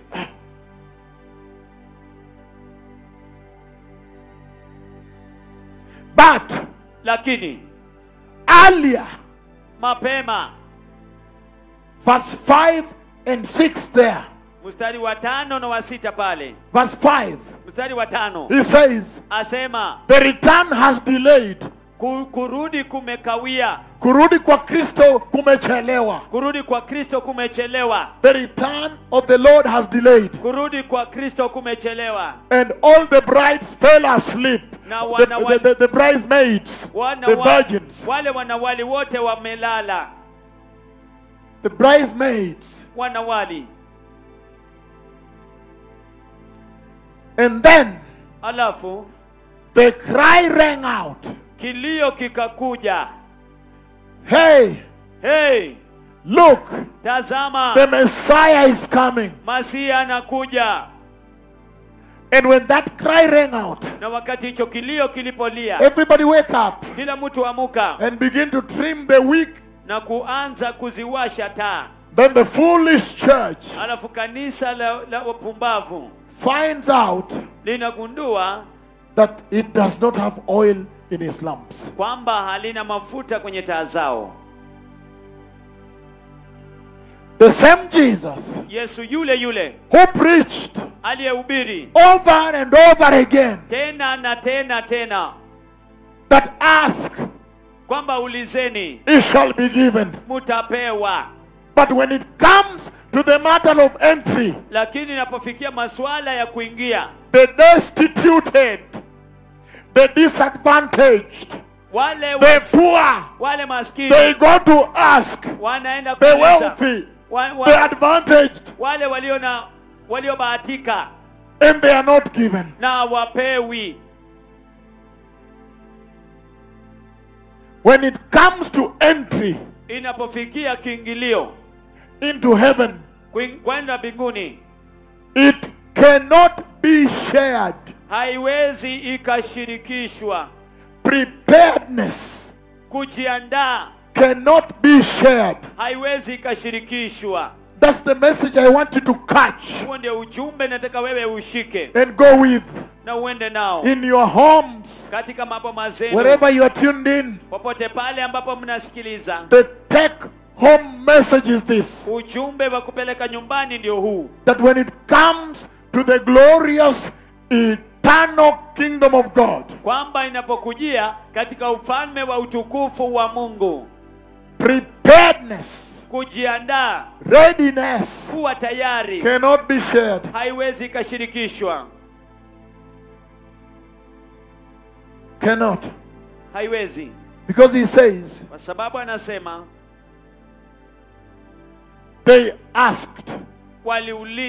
But lakini earlier, mapema verse 5 and 6 there, mstari wa tano na wa sita pale verse 5, mstari wa tano he says, asema the return has delayed. "Ku- kurudi kumekawia Kurudi kwa Kristo kumechelewa. kurudi kwa kristo kumechelewa The return of the Lord has delayed. kurudi kwa kristo kumechelewa And all the brides fell asleep. Na The, wana wa- the, the, the bridesmaids, wana the wa, virgins, wale wanawali wote wamelala the bridesmaids. wanawali And then alafu the cry rang out. kilio kikakuja Hey, hey look, tazama the Messiah is coming. masia anakuja And when that cry rang out, na wakati hicho kilio kilipolia everybody wake up kila mtu amuka and begin to trim the wick. na kuanza kuziwasha taa Then the foolish church alafu kanisa la, la wapumbavu finds out linagundua that it does not have oil in its lamps. kwamba halina mafuta kwenye taa zao The same Jesus yesu yule yule who preached aliyehubiri over and over again tena na tena tena that ask, kwamba ulizeni it shall be given. mutapewa But when it comes to the matter of entry, lakini inapofikia masuala ya kuingia the destituted, the disadvantaged, wale the wa, poor, wale maskini they go to ask, wanaenda the kuuliza wealthy, wa, the wa, advantaged, wale walio na waliobahatika and they are not given. na wapewi When it comes to entry inapofikia kiingilio into heaven, kuing- kwenda mbinguni it cannot be shared. haiwezi ikashirikishwa Preparedness kujiandaa cannot be shared. haiwezi ikashirikishwa That's the message I want you to catch huo ndio ujumbe nataka wewe ushike and go with na uende nao in your homes, katika maboma zenu wherever you are tuned in. popote pale ambapo mnasikiliza The take home message is this ujumbe wa kupeleka nyumbani ndio huu that when it comes to the glorious eternal kingdom of God, kwamba inapokujia katika ufalme wa utukufu wa mungu preparedness, kujiandaa readiness kuwa tayari cannot be shared. haiwezi ikashirikishwa Cannot. haiwezi Because he says, kwa sababu anasema they asked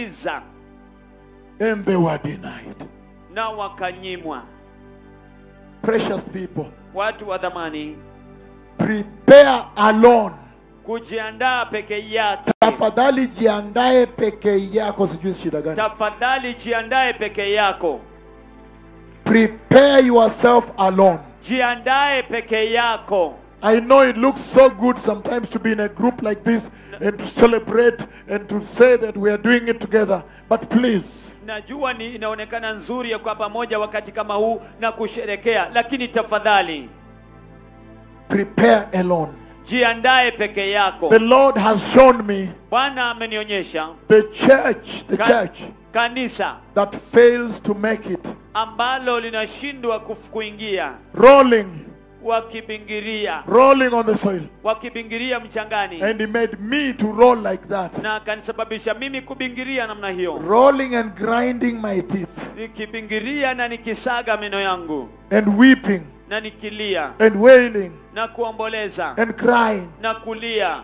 waliuliza and they were denied. na wakanyimwa precious people, watu wa dhamani prepare alone. kujiandaa peke yake Tafadhali jiandae peke yako, sijui shida gani. tafadhali jiandae peke yako Prepare yourself alone. jiandae peke yako I know it looks so good sometimes to be in a group like this and to celebrate and to say that we are doing it together. But please, najua ni inaonekana nzuri ya kwa pamoja wakati kama huu na kusherekea lakini tafadhali prepare alone. jiandae peke yako The Lord has shown me bwana amenionyesha the church, the ka- church kanisa that fails to make it, ambalo linashindwa kuf- kuingia rolling, wakibingiria rolling on the soil. wakibingiria mchangani And He made me to roll like that, na akanisababisha mimi kubingiria namna hiyo rolling and grinding my teeth nikibingiria na nikisaga meno yangu and weeping na nikilia and wailing na kuomboleza and crying, na kulia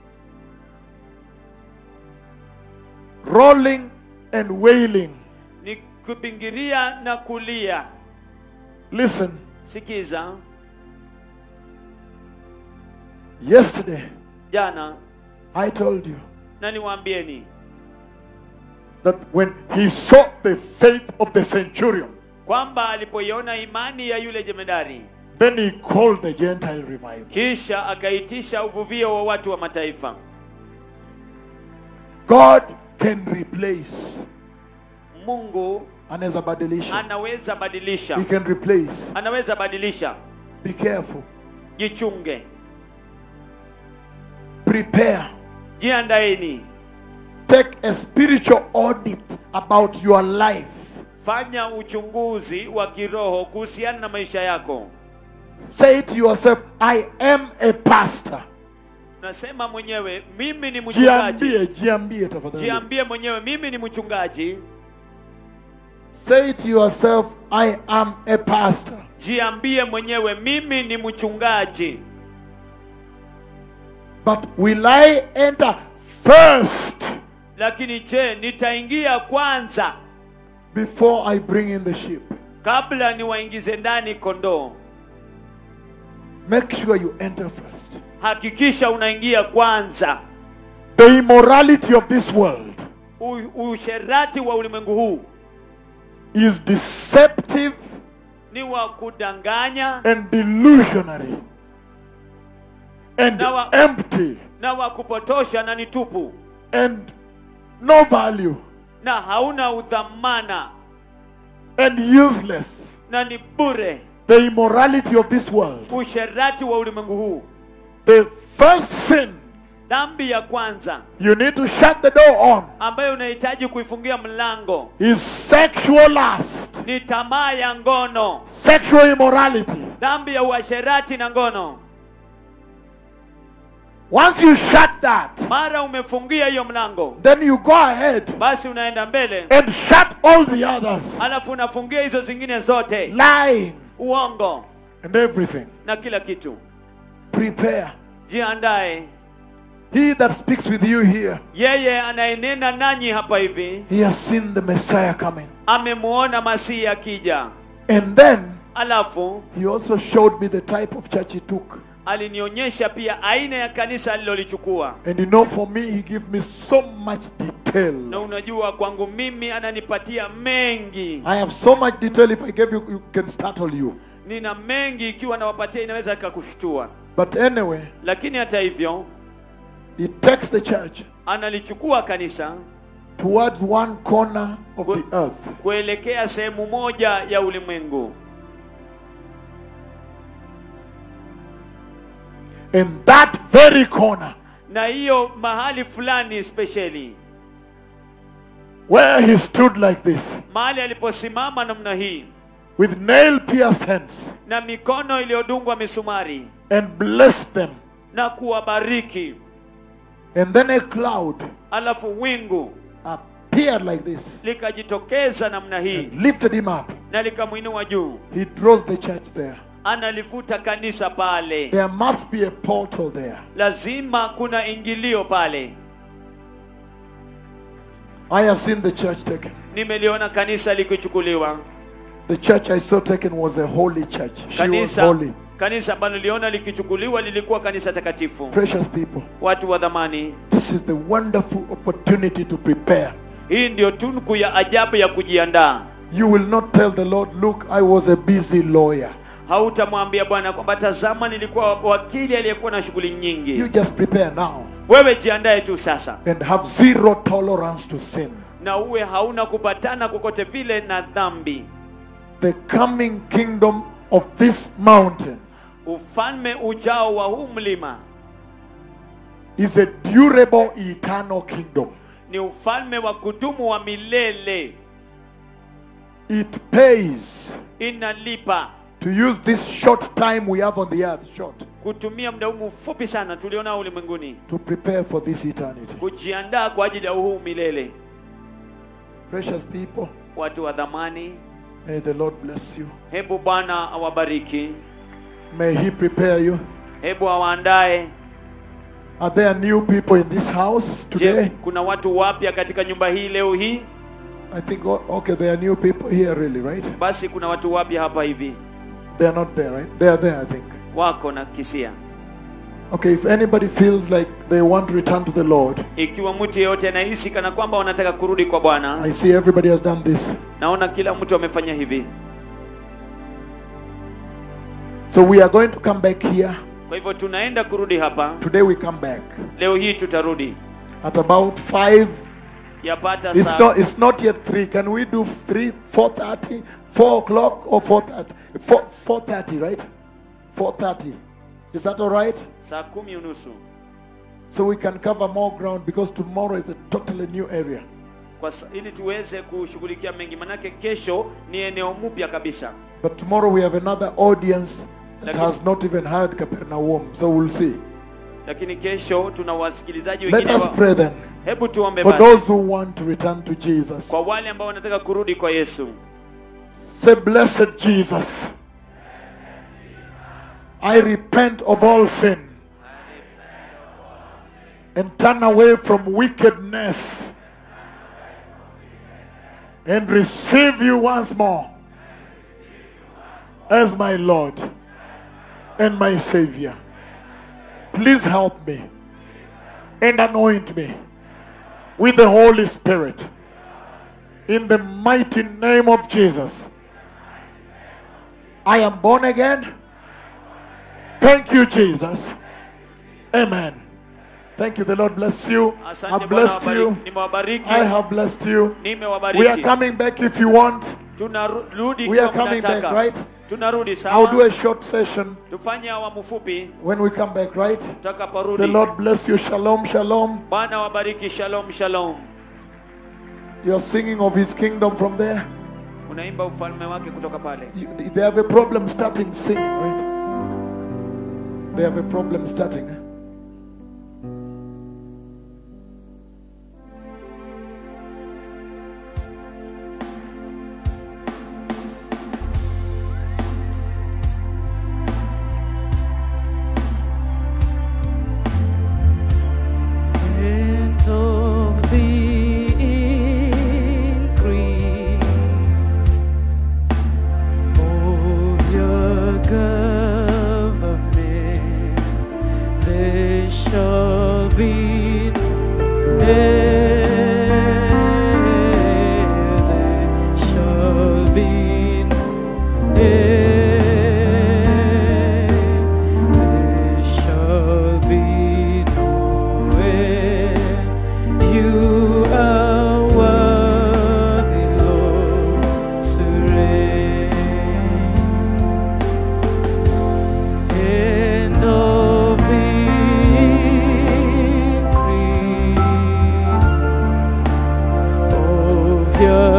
rolling and wailing. nikibingiria na kulia Listen, sikiza yesterday jana I told you na niwaambieni that when he saw the faith of the centurion, kwamba alipoiona imani ya yule jemedari then he called the Gentile revival. kisha akaitisha uvuvio wa watu wa mataifa God can replace. mungu Anaweza badilisha. anaweza badilisha He can replace. anaweza badilisha Be careful. jichunge Prepare. jiandaeni Take a spiritual audit about your life. fanya uchunguzi wa kiroho kuhusiana na maisha yako Say to yourself, I am a pastor. nasema mwenyewe mimi ni mchungaji Jiambie, jiambie tafadhali. jiambie mwenyewe mimi ni mchungaji Say to yourself, I am a pastor. jiambie mwenyewe mimi ni mchungaji But will I enter first lakini je nitaingia kwanza before I bring in the sheep? kabla niwaingize ndani kondoo Make sure you enter first. hakikisha unaingia kwanza The immorality of this world U- usherati wa ulimwengu huu is deceptive ni wa kudanganya and delusionary and Now, uh, empty na wa kupotosha na ni tupu and no value na hauna udhamana and useless. na ni bure The immorality of this world. usherati wa ulimwengu huu The first sin dhambi ya kwanza you need to shut the door on ambayo unahitaji kuifungia mlango is sexual lust, ni tamaa ya ngono sexual immorality. dhambi ya uasherati na ngono Once you shut that, mara umefungia hiyo mlango then you go ahead basi unaenda mbele and shut all the others. alafu unafungia hizo zingine zote Lying uongo and everything. na kila kitu Prepare. jiandae He that speaks with you here, yeye anayenena nanyi hapa hivi he has seen the Messiah coming. amemuona masihi akija And then alafu he also showed me the type of church he took. alinionyesha pia aina ya kanisa alilolichukua And you know, for me, he gave me so much na detail. unajua kwangu mimi ananipatia mengi I have so much detail. If I gave you, you can startle you. nina mengi ikiwa nawapatia inaweza ikakushtua But anyway, lakini hata hivyo he takes the church analichukua kanisa towards one corner of Good. the earth. kuelekea sehemu moja ya ulimwengu In that very corner, na hiyo mahali fulani spesheli where he stood like this, mahali aliposimama namna hii with nail pierced hands, na mikono iliyodungwa misumari and blessed them. na kuwabariki And then a cloud alafu wingu appeared like this, likajitokeza namna hii and lifted him up. na likamwinua juu He draws the church there. analivuta kanisa pale There must be a portal there. lazima kuna ingilio pale I have seen the church taken. nimeliona kanisa likichukuliwa The church I saw taken was a holy church. She was kanisa holy. kanisa ambalo niliona likichukuliwa lilikuwa kanisa takatifu Precious people. watu wa dhamani This is the wonderful opportunity to prepare. hii ndio tunku ya ajabu ya kujiandaa You will not tell the Lord, look, I was a busy lawyer. hautamwambia bwana kwamba tazama nilikuwa wakili aliyekuwa na shughuli You nyingi just prepare now wewe jiandae tu sasa and have zero tolerance to sin. na uwe hauna kupatana kokote vile na dhambi The coming kingdom of this mountain ufalme ujao wa huu mlima is a durable, eternal kingdom. ni ufalme wa kudumu wa milele It pays inalipa to use this short time we have on the earth, short, kutumia muda huu mfupi sana tulionao ulimwenguni to prepare for this eternity. kujiandaa kwa ajili ya huu milele Precious people, watu wa dhamani may the Lord bless you. hebu bwana awabariki May He prepare you. hebu awaandae Are there new people in this house je today? kuna watu wapya katika nyumba hii leo hii I think, oh, okay, there are new people here, really, right? basi kuna watu wapya hapa hivi They are not there, right? They are there, I think. wako na kisia Okay, if anybody feels like they want to return to the Lord, ikiwa mtu yeyote anahisi kana kwamba wanataka kurudi kwa bwana I see everybody has done this. naona kila mtu amefanya hivi So we are going to come back here. kwa hivyo tunaenda kurudi hapa Today we come back leo hii tutarudi at about 5. yapata It's saa not, it's not yet 3. Can we do 3, 4.30, 4 o'clock or 4.30? 4, 4.30, right? 4.30. Is that all right? saa kumi unusu So we can cover more ground because tomorrow is a totally new area. kwa sa- ili tuweze kushughulikia mengi manake kesho ni eneo mpya kabisa But tomorrow we have another audience that Lakini- has not even heard Capernaum. So we'll see. lakini kesho tuna wasikilizaji Let wengine us wa... pray then. hebu tuombe For basi those who want to return to Jesus. kwa wale ambao wanataka kurudi kwa yesu Say, Blessed Jesus, I repent of all sin and turn away from wickedness and receive you once more as my Lord and my Savior. Please help me and anoint me with the Holy Spirit in the mighty name of Jesus. I am born again. Thank you, Jesus. Amen. Thank you. The Lord bless you. asante I've bwana blessed wabari- you. nimewabariki I have blessed you. nimewabariki We are coming back if you want. tunarudi We are ikiwa coming back, mnataka. right? tunarudi I'll do sawa a short session tufanye awamu fupi when we come back, right? The tutakaporudi Lord bless you. Shalom, shalom. bwana wabariki shalom shalom You're singing of his kingdom from there. unaimba ufalme wake kutoka pale You, they have a problem starting singing, right? They have a problem starting. And of the increase of your government, there shall be there shall be there shall be no end. You are worthy, Lord, to reign. And of the increase of your